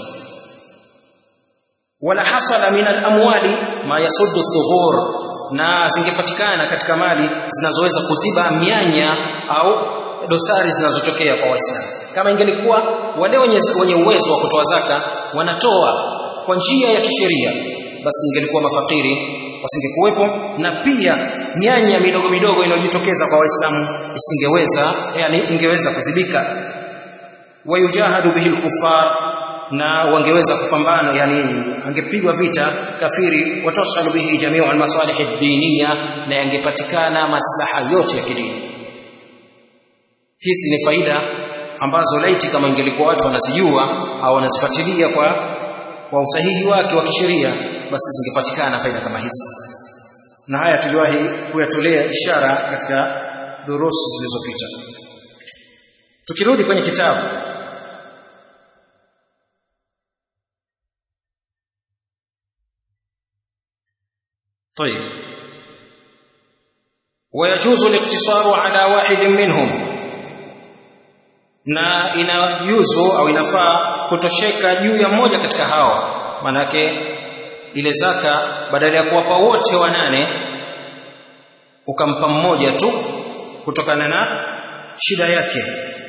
Speaker 1: wala hasala min alamwali ma yasuddu thughur na zingepatikana katika mali zinazoweza kuziba mianya au dosari zinazotokea kwa waislamu kama ingelikuwa wale wenye, wenye uwezo wa kutoa zaka wanatoa kwa njia ya kisheria basi ingelikuwa mafakiri wasingekuwepo na pia nyanya midogo midogo inayojitokeza kwa waislamu isingeweza yani ingeweza kuzibika wayujahadu bihi al-kuffar na wangeweza kupambana yani angepigwa vita kafiri watasalu bihi jamiu almasalih ad-diniya na yangepatikana maslaha yote ya kidini hizi ni faida ambazo laiti kama ingelikuwa watu wanazijua au wanazifuatilia kwa kwa usahihi wake wa kisheria basi zingepatikana faida kama hizi na haya tuliwahi kuyatolea ishara katika durusi zilizopita tukirudi kwenye kitabu طيب ويجوز الاقتصار على واحد منهم na inajuzu au inafaa kutosheka juu ya mmoja katika hao manake ile zaka badala ya kuwapa wote wanane ukampa mmoja tu kutokana na shida yake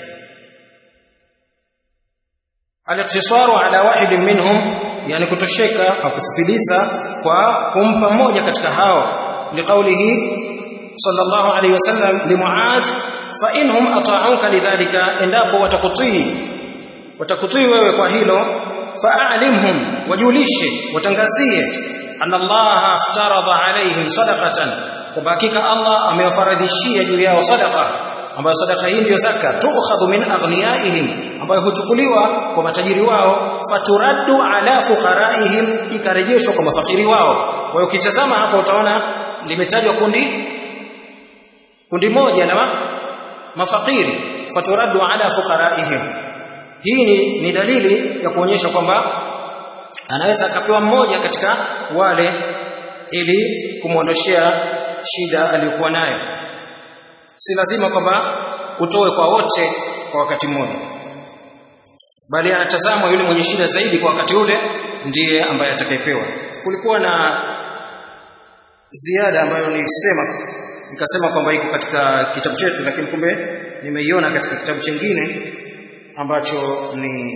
Speaker 1: al-iktisaru ala wahid minhum yani kutosheka au kusikiliza kwa kumpa mmoja katika hao liqaulihi sallallahu alayhi wasallam limuaz fa inhum ata'uka lidhalika endapo watakutii watakutii wewe kwa hilo fa'alimhum wajulishe watangazie anna Allah aftarada alaihim sadaqatan kwa hakika Allah amewafaradhishia juu yao sadaqa ambayo sadaqa hii ndio zaka tukhadhu min aghniyaihim ambayo huchukuliwa kwa matajiri wao faturaddu ala fuqaraihim ikarejeshwa kwa mafakiri wao kwa hiyo ukitazama hapo utaona limetajwa kundi kundi moja la mafakiri faturaddu ala fuqaraihim hii ni, ni dalili ya kuonyesha kwamba anaweza akapewa mmoja katika wale ili kumwondoshea shida aliyokuwa nayo si lazima kwamba utoe kwa wote kwa wakati mmoja bali anatazamwa yule mwenye shida zaidi kwa wakati ule ndiye ambaye atakayepewa kulikuwa na ziada ambayo nilisema nikasema kwamba iko katika kitabu chetu lakini kumbe nimeiona katika kitabu chingine ambacho ni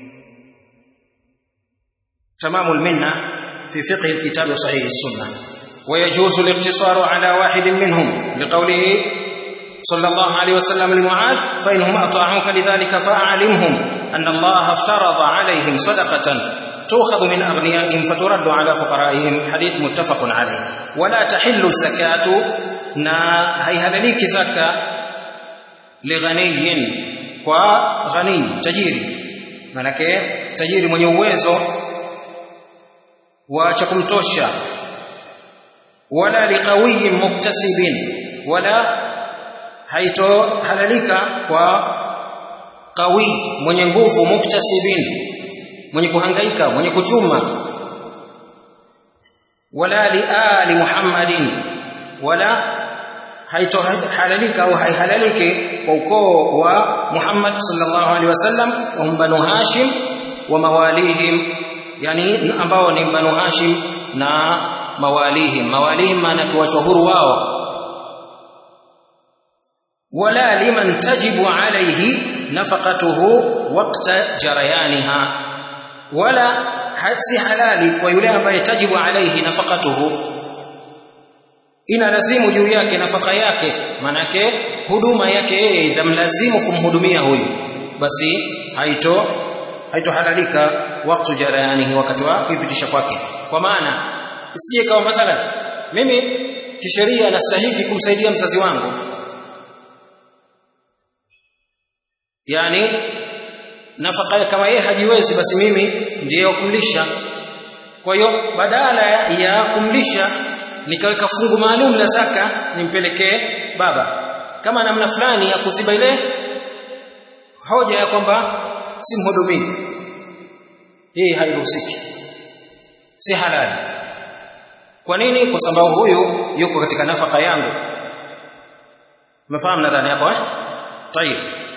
Speaker 1: تمام المنة في فقه الكتاب وصحيح السنة ويجوز الاقتصار على واحد منهم لقوله صلى الله عليه وسلم لمعاذ فإنهم أطاعوك لذلك فأعلمهم أن الله افترض عليهم صدقة تؤخذ من أغنيائهم فترد على فقرائهم حديث متفق عليه ولا تحل الزكاة نا هيهلليك زكاة لغني وغني تجيري manake tajiri mwenye uwezo wa cha kumtosha wala liqawiyin muktasibin wala haitohalalika kwa qawi mwenye nguvu muktasibin mwenye kuhangaika mwenye kuchuma wala liali muhammadin wala haitohalalika au haihalaliki kwa ukoo wa Muhammad sallallahu alaihi wasallam wa banu Hashim wa mawalihim yani ambao ni banu Hashim na mawalihim mawalihim maana kuwachwa huru wao wala liman tajibu alayhi nafaqatuhu waqta jarayaniha wala si halali kwa yule ambaye tajibu alayhi nafaqatuhu ina lazimu juu yake nafaka yake manake huduma yake yeye itamlazimu kumhudumia huyu basi haito haitohalalika wakati jarayanihi wakati wa kuipitisha kwake kwa maana isije kama mathalan mimi kisheria nastahiki kumsaidia mzazi wangu yani nafaka kama yeye hajiwezi basi mimi ndiye wa kumlisha kwa hiyo badala ya kumlisha nikaweka fungu maalum la zaka nimpelekee baba kama namna fulani ya kuziba ile hoja ya kwamba si mhudumii hii hairuhusiki si halali kwa nini kwa sababu huyu yuko katika nafaka yangu umefahamu nadhani hapo eh tayib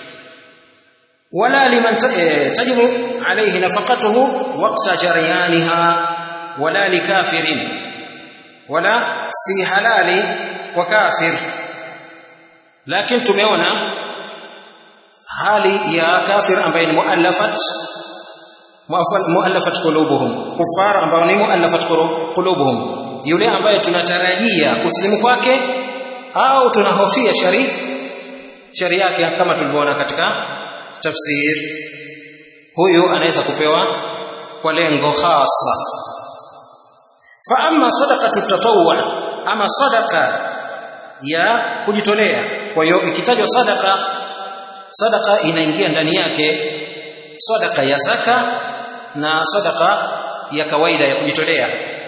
Speaker 1: wala liman tajibu alayhi nafaqatuhu waqta jaryanha wala likafirin wala si halali kwa kafir lakini tumeona hali ya kafir ambaye ni muallafat muallafat qulubuhum kufar ambao ni muallafat qulubuhum yule ambaye tunatarajia kusilimu kwake au tunahofia shari shari yake kama tulivyoona katika tafsir huyu anaweza kupewa kwa lengo hasa fa amma sadaqatu tatawwu ama sadaqa ya kujitolea kwa hiyo ikitajwa sadaqa sadaqa inaingia ndani yake sadaqa ya zaka na sadaqa ya kawaida ya kujitolea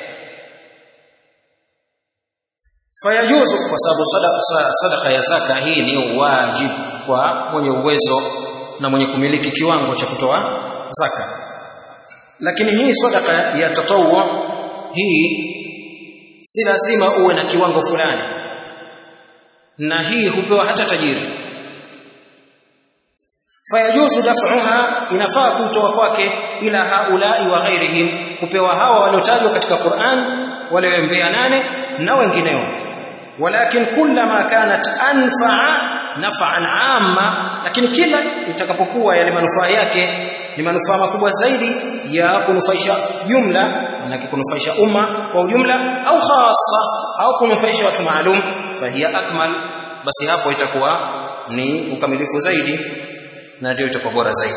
Speaker 1: fayajuzu kwa sababu sadaqa, sadaqa ya zaka hii ni wajibu kwa mwenye uwezo na mwenye kumiliki kiwango cha kutoa zaka lakini hii sadaqa ya tatawwu hii si lazima uwe na kiwango fulani na hii hupewa hata tajiri fayajuzu daf'uha inafaa kutoa kwake ila haulai wa ghairihim kupewa hawa waliotajwa katika Qur'an wale mbea nane na wengineo walakin kullama kanat anfa'a naf'an 'amma lakini kila itakapokuwa yale manufaa yake ni manufaa makubwa zaidi ya kunufaisha jumla na kunufaisha umma kwa ujumla au khassa au kunufaisha watu maalum fahiya akmal basi hapo itakuwa ni ukamilifu zaidi na ndio itakuwa bora zaidi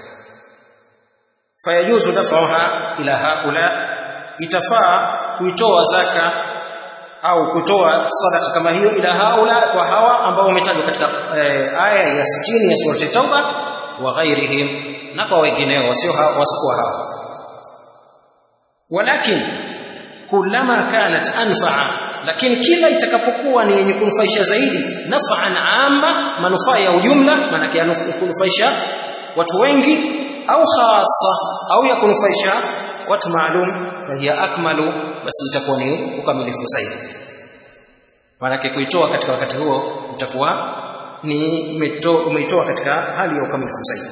Speaker 1: fayajuzu daf'uha ila haula itafaa kuitoa zaka au kutoa sadaka kama hiyo ila haula kwa hawa ambao wametajwa katika eh, aya ya 60 ya surati tauba wa ghairihim na kwa wengineo wasio wasikuwa hawa walakin kullama kanat anfa'a lakini kila itakapokuwa ni yenye kunufaisha zaidi naf'an amma manufaa ya ujumla maana yake kunufaisha watu wengi au khassa au ya kunufaisha watu maalum fahiya akmalu basi itakuwa ni ukamilifu zaidi maana kuitoa katika wakati huo utakuwa ni umeitoa katika hali ya ukamilifu zaidi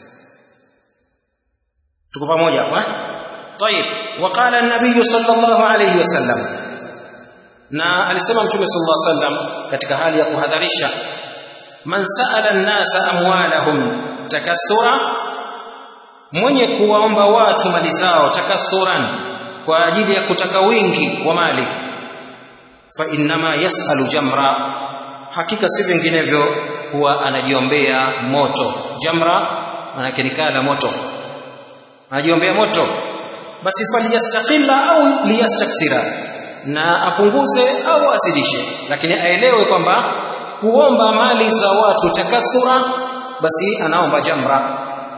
Speaker 1: tuko pamoja hapa طيب وقال النبي صلى الله عليه وسلم na alisema mtume sallallahu alaihi wasallam katika hali ya kuhadharisha man sa'ala an-nasa amwalahum takathura mwenye kuwaomba watu mali zao takathuran kwa ajili ya kutaka wingi wa mali fa innama yas'alu jamra hakika si vinginevyo huwa anajiombea moto jamra maana ni kala moto anajiombea moto basi faliyastaqilla au liyastakthira na apunguze au azidishe lakini aelewe kwamba kuomba mali za watu takathura basi anaomba jamra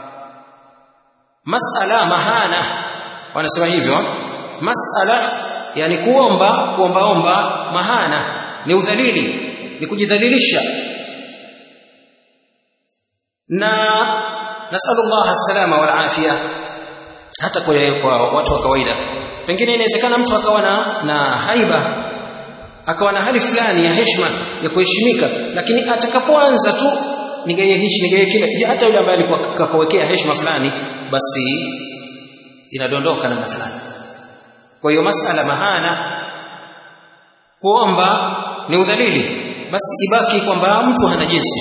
Speaker 1: masala mahana wanasema hivyo masala yani kuomba kuombaomba mahana ni udhalili ni kujidhalilisha na nasallallahu salama wal afia hata kwa, kwa watu wa kawaida pengine inawezekana mtu akawa na, na haiba akawa na hali fulani ya heshima ya kuheshimika lakini atakapoanza tu nigaie hichi nigaie kile hata yule ambaye alikuwa kakawekea heshima fulani basi inadondoka namna fulani kwa hiyo masala mahana kuomba ni udhalili basi ibaki kwamba mtu hana jinsi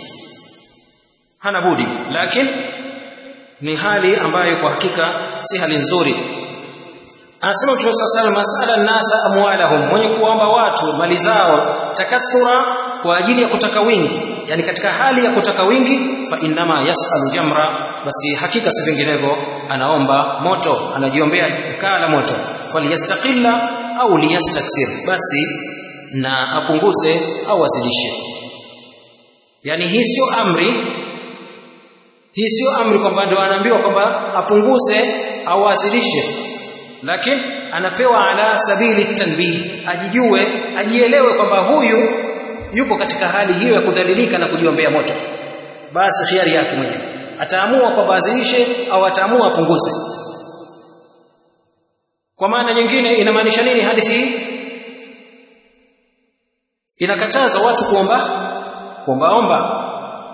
Speaker 1: hana budi lakini ni hali ambayo kwa hakika si hali nzuri anasema Mtume صلى الله masala nasa amwalahum mwenye kuomba watu mali zao takathura kwa ajili ya kutaka wingi yani katika hali ya kutaka wingi fa innama yasalu jamra basi hakika si vinginevyo anaomba moto anajiombea kaa la moto faliyastaqilla au liyastakthir basi na apunguze au azidishe yani hii sio amri hii sio amri kwamba ndio anaambiwa kwamba apunguze au azidishe lakini anapewa ala sabili tanbih ajijue ajielewe kwamba huyu yuko katika hali hiyo ya kudhalilika na kujiombea moto basi khiari yake mwenyewe ataamua kwamba azidishe au ataamua apunguze kwa maana nyingine inamaanisha nini hadithi hii inakataza watu kuomba kuombaomba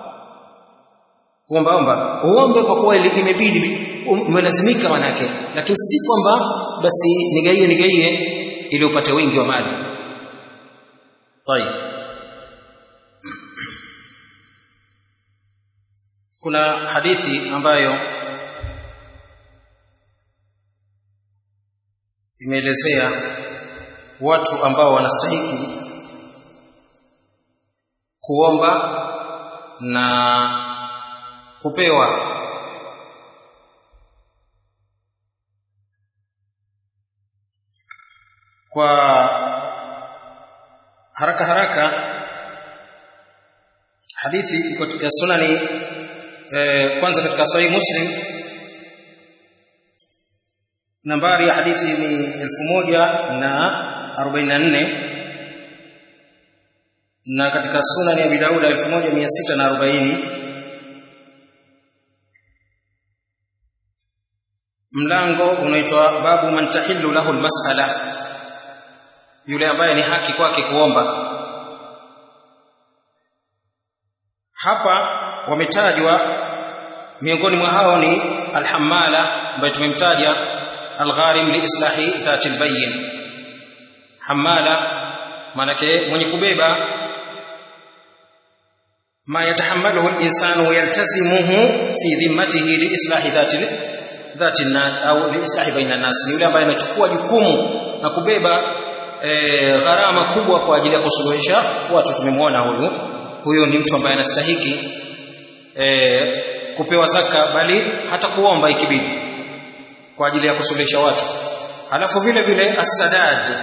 Speaker 1: kuombaomba uombe kwa kuwa imebidi umelazimika manake lakini si kwamba basi nigaie nigaie ili upate wingi wa mali طيب kuna hadithi ambayo imeelezea watu ambao wanastahiki kuomba na kupewa kwa haraka haraka hadithi iko katika sunani eh, kwanza katika sahih muslim nambari ya hadithi ni 1044 na katika sunani ya Abi Daud 1640 mlango unaitwa babu man tahillu lahu almas'ala yule ambaye ni haki kwake kuomba hapa wametajwa miongoni mwa hao ni alhamala ambaye tumemtaja algharim liislahi dhati albayyin hamala manake mwenye kubeba ma yatahammaluhu al-insanu wa yaltazimuhu fi dhimmatihi liislahi dhati dhati au liislahi baina nas ni yule ambaye anachukua jukumu na kubeba e, gharama kubwa kwa ajili ya kusuluhisha watu tumemwona huyu huyo ni mtu ambaye anastahiki e, kupewa zaka bali hata kuomba ikibidi kwa ajili ya kusuluhisha watu halafu vile vile as-sadad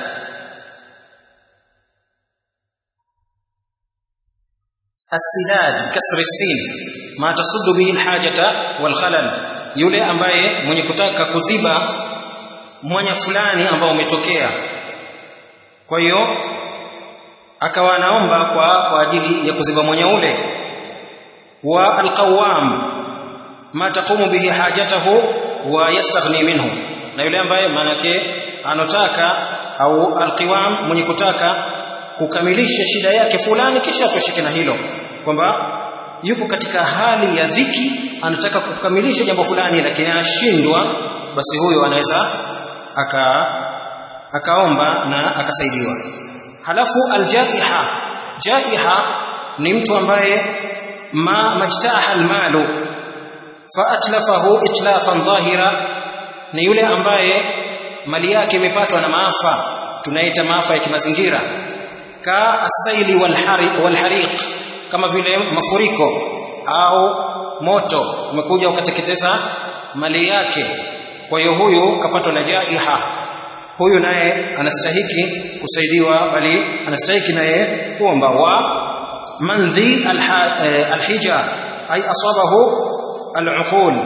Speaker 1: as-sidad kasr sin ma tasuddu bihi al-hajata wal khalal yule ambaye mwenye kutaka kuziba mwanya fulani ambao umetokea kwa hiyo akawa anaomba kwa kwa ajili ya kuziba mwanya ule wa alqawam ma taqumu bihi hajatahu wa yastaghni minhu na yule ambaye manake anotaka au alqiwam mwenye kutaka kukamilisha shida yake fulani kisha atosheke na hilo kwamba yupo katika hali ya dhiki anataka kukamilisha jambo fulani lakini anashindwa basi huyo anaweza aka akaomba na akasaidiwa halafu aljaiha jaiha ni mtu ambaye ma majtaha almalu fa atlafahu itlafan dhahira ni yule ambaye mali yake imepatwa na maafa tunaita maafa ya kimazingira ka asaili walhariq kama vile mafuriko au moto umekuja ukateketeza mali yake kwa hiyo huyu kapatwa na jaiha huyu naye anastahiki kusaidiwa bali anastahiki naye kuomba wa mandhi alhija ay asabahu al'uqul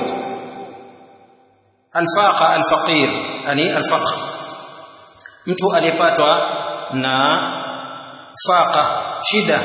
Speaker 1: alfaqa alfaqir yani alfaqr mtu aliyepatwa na faqa shida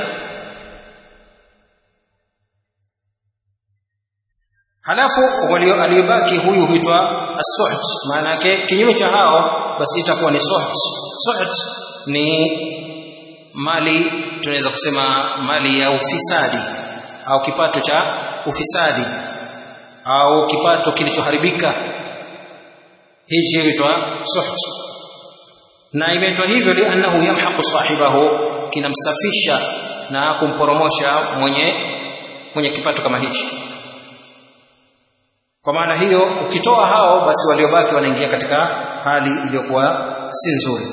Speaker 1: halafu aliyobaki huyu huitwa as-suht maana yake kinyume cha hao basi itakuwa ni suht suht ni mali tunaweza kusema mali ya ufisadi au kipato cha ufisadi au kipato kilichoharibika hichi huitwa suht na imeitwa hivyo liannahu yamhaqu sahibahu kinamsafisha na kumporomosha mwenye mwenye kipato kama hichi kwa maana hiyo ukitoa hao basi waliobaki wanaingia katika hali iliyokuwa si nzuri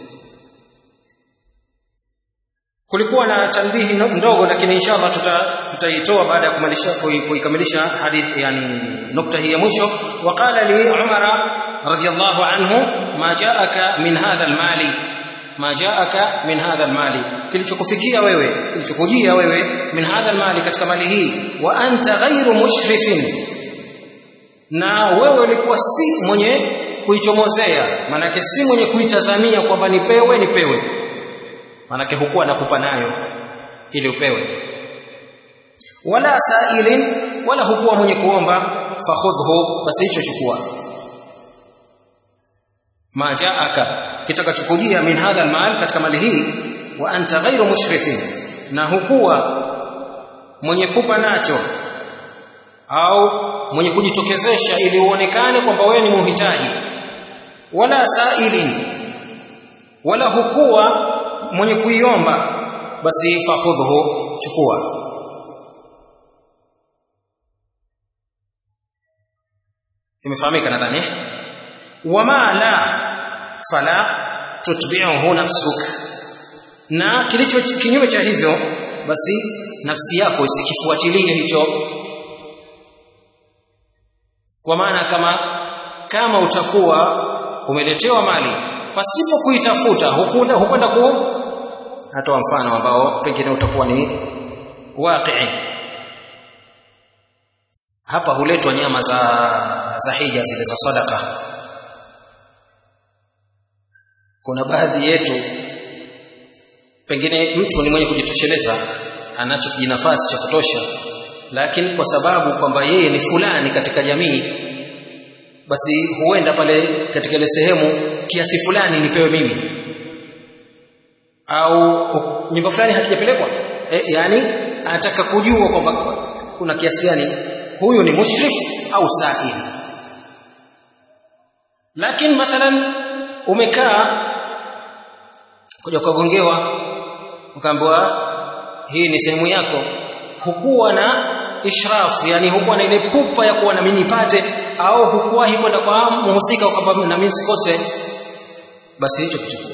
Speaker 1: kulikuwa na tanbihi ndogo lakini inshallah tutaitoa baada ya kumalisha kuikamilisha hadithi yani nukta hii ya mwisho waqala li umara radiyallahu anhu ma jaaka min hadha almali ma jaaka min hadha almali kilichokufikia wewe kilichokujia wewe min hadha almali katika mali hii wa anta ghairu mushrifin na wewe ulikuwa si mwenye kuichomozea manake si mwenye kuitazamia kwamba nipewe nipewe manake hukuwa nakupa nayo ili upewe wala sailin wala hukuwa mwenye kuomba fakhudhu basi hicho chukua ma jaaka kitakachokujia min hadha almal katika mali hii wa anta ghairu mushrifin na hukuwa mwenye kupa nacho au mwenye kujitokezesha ili uonekane kwamba wewe ni muhitaji wala sailin wala hukuwa mwenye kuiomba basi fakhudhu chukua imefahamika nadhani wama la fala tutbi'uhu nafsuk na kilicho kinyume cha hivyo basi nafsi yako isikifuatilie hicho kwa maana kama kama utakuwa umeletewa mali pasipo kuitafuta hukwenda hukwenda ku natoa mfano ambao pengine utakuwa ni waqi hapa huletwa nyama za za hija zile za sadaka kuna baadhi yetu pengine mtu ni mwenye kujitosheleza anacho kijinafasi cha kutosha lakini kwa sababu kwamba yeye ni fulani katika jamii basi huenda pale katika ile sehemu kiasi fulani nipewe mimi au nyumba fulani hakijapelekwa e, yani anataka kujua kwamba kuna kiasi gani huyu ni mushrif au sa'il lakini mathalan umekaa kuja ukagongewa ukaambiwa hii ni sehemu yako hukuwa na ishraf yani hukuwa na ile pupa ya kuwa na mimi nipate au hukuwahi kwenda kwa muhusika kwamba na mimi sikose basi hicho kichukua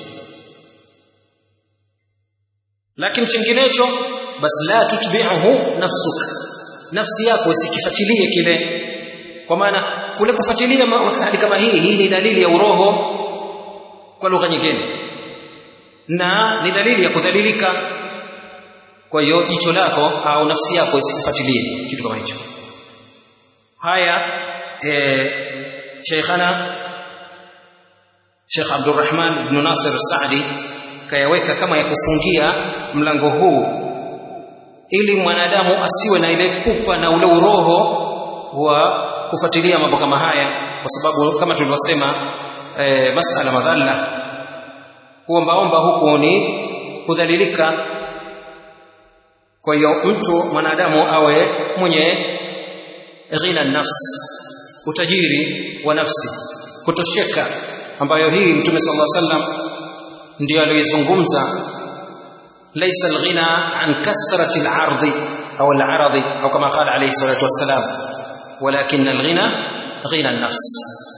Speaker 1: lakini chinginecho basi la tutbi'uhu nafsuka nafsi yako isikifuatilie kile kwa maana kule kufuatilia hali kama hii hii ni dalili ya uroho kwa lugha nyingine na ni dalili ya kudhalilika kwa hiyo jicho lako au nafsi yako isifuatilie kitu kama hicho haya e, Sheikhana Sheikh Abdurrahman ibn Nasir Saadi kayaweka kama ya kufungia mlango huu ili mwanadamu asiwe na ile pupa na ule uroho wa kufuatilia mambo kama haya kwa sababu kama tulivyosema e, masala madhalla kuombaomba huku ni kudhalilika kwa hiyo mtu mwanadamu awe mwenye ghina nafsi utajiri wa nafsi kutosheka ambayo hii mtume sallallahu alaihi wasallam ndio aliyozungumza laysa alghina an kathrati al-ardi au al-aradi au kama qala alayhi salatu wassalam walakin alghina ghina an-nafs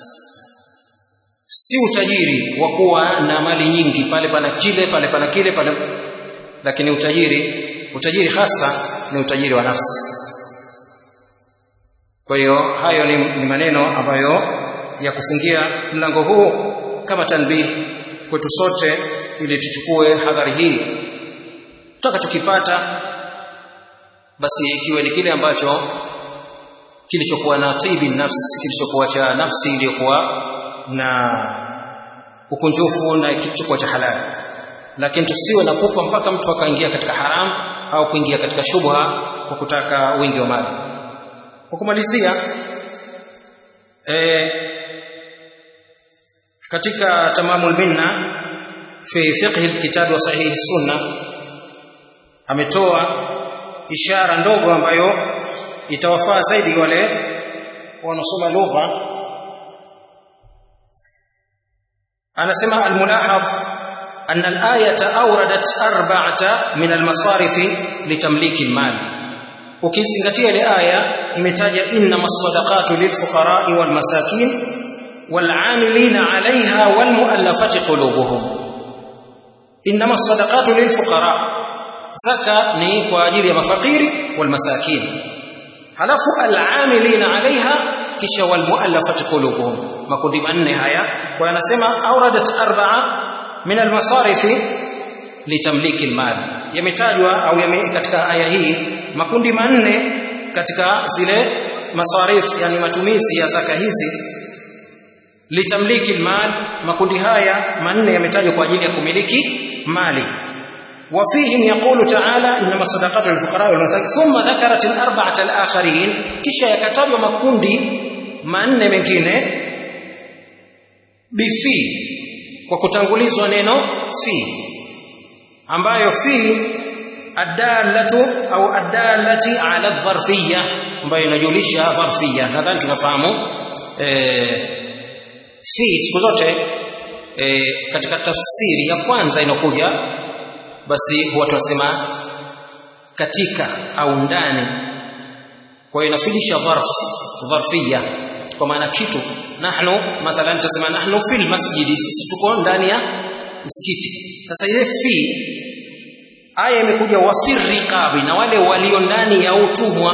Speaker 1: si utajiri wa kuwa na mali nyingi pale pana kile pale pana kile pale lakini utajiri utajiri hasa ni utajiri wa nafsi kwa hiyo hayo ni, ni maneno ambayo ya kufungia mlango huu kama tanbih kwetu sote ili tuchukue hadhari hii tutakachokipata basi ikiwe ni kile ambacho kilichokuwa na tibi nafsi kilichokuwa cha nafsi iliyokuwa na ukunjufu na kilichokuwa cha halali lakini tusiwe na pupa mpaka mtu akaingia katika haram au kuingia katika shubha kwa kutaka wingi wa mali kwa kumalizia e, katika tamamul minna fi fiqh alkitab wa sahih sunna ametoa ishara ndogo ambayo itawafaa zaidi wale wanaosoma lugha anasema almulahadh أن الآية أوردت أربعة من المصارف لتمليك المال ukizingatia ile aya imetaja innama sadaqatu lilfuqara'i walmasakin wal'amilina 'alayha walmu'allafati qulubuhum innama sadaqatu lilfuqara zaka ni kwa ajili ya mafakiri walmasakin halafu al'amilina 'alayha kisha walmu'allafati qulubuhum makundi manne haya kwa anasema auradat arba'a min almasarifi litamliki almal yametajwa au yame katika aya hii makundi manne katika zile masarif yani matumizi ya zaka hizi litamliki almal makundi haya manne yametajwa kwa ajili ya kumiliki mali وفيهم يقول تعالى انما الصدقات للفقراء والمساكين ثم ذكرت الاربعه الاخرين kisha yakatajwa makundi manne mengine bifi kwa kutangulizwa neno fi ambayo fi adalatu au adalati ala dharfiyya ambayo inajulisha dharfiyya nadhani tunafahamu eh fi siku zote eh, katika tafsiri ya kwanza inakuja basi huwa tunasema katika au ndani kwa hiyo inafilisha dharf dharfiyya kwa maana kitu nahnu mathalan tutasema nahnu fil masjidi sisi tuko ndani ya msikiti sasa ile fi aya imekuja wafir riqabi na wale walio ndani ya utumwa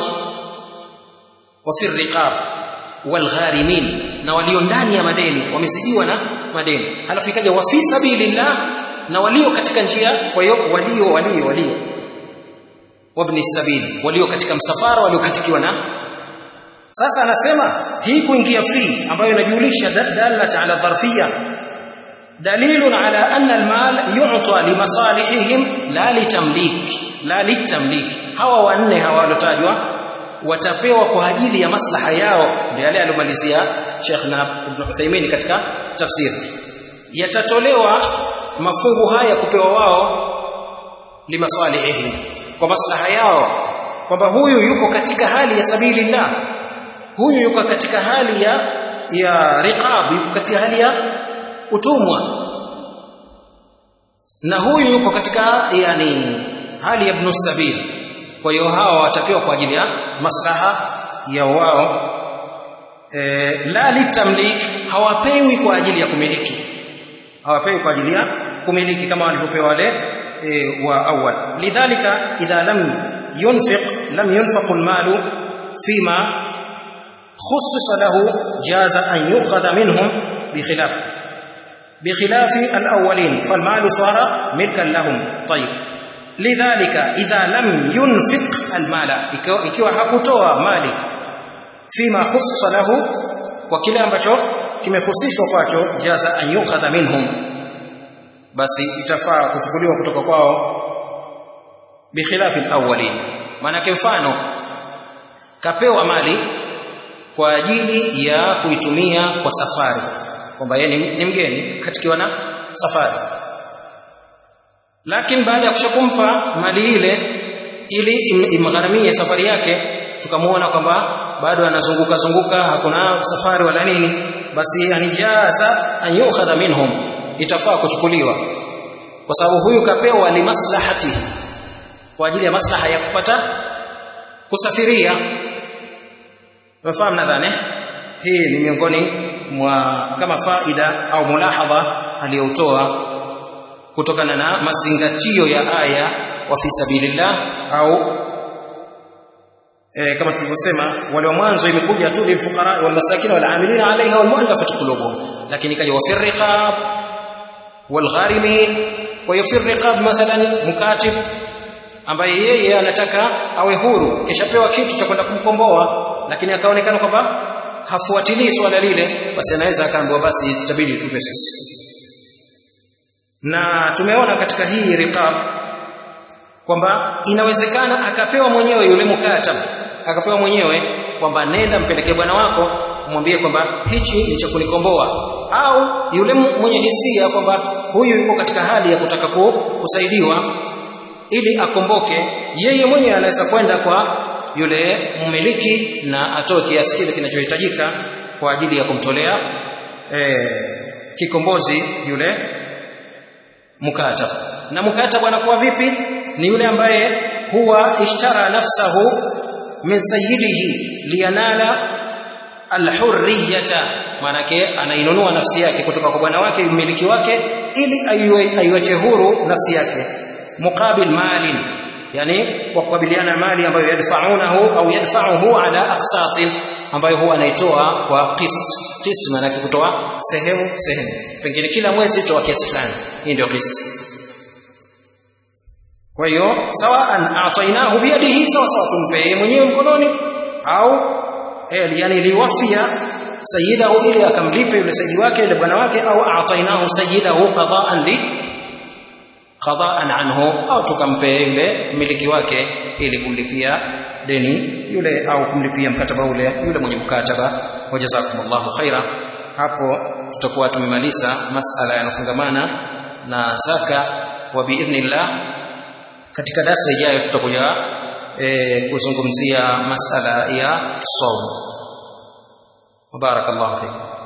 Speaker 1: wafir riqab wal gharimin na walio ndani ya madeni wamezidiwa na madeni halafu ikaja wa fi sabilillah na walio katika njia kwa hiyo walio walio walio wabni sabili walio katika msafara waliokatikiwa na sasa anasema hii kuingia fi ambayo inajulisha dalat ala dharfiyya dalilun ala anna almal yu'ta limasalihihim la litamlik la litamlik hawa wanne hawa walotajwa watapewa kwa ajili ya maslaha yao ndio yale alomalizia Sheikh na Ibn Uthaymeen katika tafsiri yatatolewa mafungu haya kupewa wao limasalihihim kwa maslaha yao kwamba huyu yuko katika hali ya sabilillah huyu yuko katika hali ya ya riqab yuko katika hali ya utumwa na huyu yuko katika yani hali ya ibn sabil kwa hiyo hawa watapewa kwa ajili ya maslaha ya wao e, la litamlik hawapewi kwa ajili ya kumiliki hawapewi kwa ajili ya kumiliki kama walivyopewa wale e, wa awal lidhalika idha lam yunfiq lam yunfaq almalu fima khussisa lahu jaza an yu'khadha minhum bikhilaf بخلاف الأولين فالمال صار ملكا لهم طيب لذلك إذا لم ينفق المال ikiwa hakutoa mali fima khussa lahu kwa kile ambacho kimehusishwa kwacho jaza an yukhadha minhum basi itafaa kuchukuliwa kutoka kwao bikhilafi alawwalin maana mfano kapewa mali kwa ajili ya kuitumia kwa safari kwamba yeye ni mgeni katikiwa na safari lakini baada ya kushakumpa mali ile ili imgharamie safari yake tukamwona kwamba bado anazunguka zunguka hakuna safari wala nini basi anijaza an yukhadha minhum itafaa kuchukuliwa kwa sababu huyu kapewa limaslahati kwa ajili ya maslaha ya kupata kusafiria umefahamu nadhani hii ni miongoni mwa kama faida au mulahadha aliyotoa kutokana na mazingatio ya aya wa fi sabilillah au e, kama tulivyosema wale wa mwanzo imekuja tu lilfuqara wal masakin wal amilina alaiha wal mu'allafati qulubuhum lakini kaja wa fi riqab wal gharimin wa fi riqab mathalan mukatib ambaye yeye anataka awe huru kishapewa kitu cha kwenda kumkomboa lakini akaonekana kwamba hafuatilii swala lile basi anaweza akaambiwa basi itabidi tupe sisi na tumeona katika hii riqab kwamba inawezekana akapewa mwenyewe yule mukatab akapewa mwenyewe kwamba nenda mpelekee bwana wako mwambie kwamba hichi ni cha kunikomboa au yule mwenye hisia kwamba huyu yuko katika hali ya kutaka kusaidiwa ili akomboke yeye mwenyewe anaweza kwenda kwa yule mmiliki na atoe kiasi kile kinachohitajika kwa ajili ya kumtolea e, kikombozi yule mukatab na mukatab anakuwa vipi ni yule ambaye huwa ishtara nafsahu min sayyidihi liyanala alhurriyata maanake anainunua nafsi yake kutoka kwa bwana wake mmiliki wake ili aiwache huru nafsi yake muqabil malin yani kwa kukabiliana mali ambayo yadfaunahu au yadfauhu ala aqsatin ambayo huwa anaitoa kwa qist qist maana yake kutoa sehemu sehemu pengine kila mwezi toa kiasi fulani hii ndio qist kwa hiyo sawaan atainahu biyadihi sawa sawa tumpe mwenyewe mkononi au eh, yani liwafia sayyidahu ili akamlipe yule sayyidi wake yule bwana wake au atainahu sayyidahu qada'an li qada'an anhu au tukampe yule mmiliki wake ili kumlipia deni yule au kumlipia mkataba ule yule mwenye mkataba wajazakumullahu khaira hapo tutakuwa tumemaliza masala yanofungamana na zaka wa biidhnillah katika darasa ijayo tutakuja e, kuzungumzia masala ya saum barakallahu fikum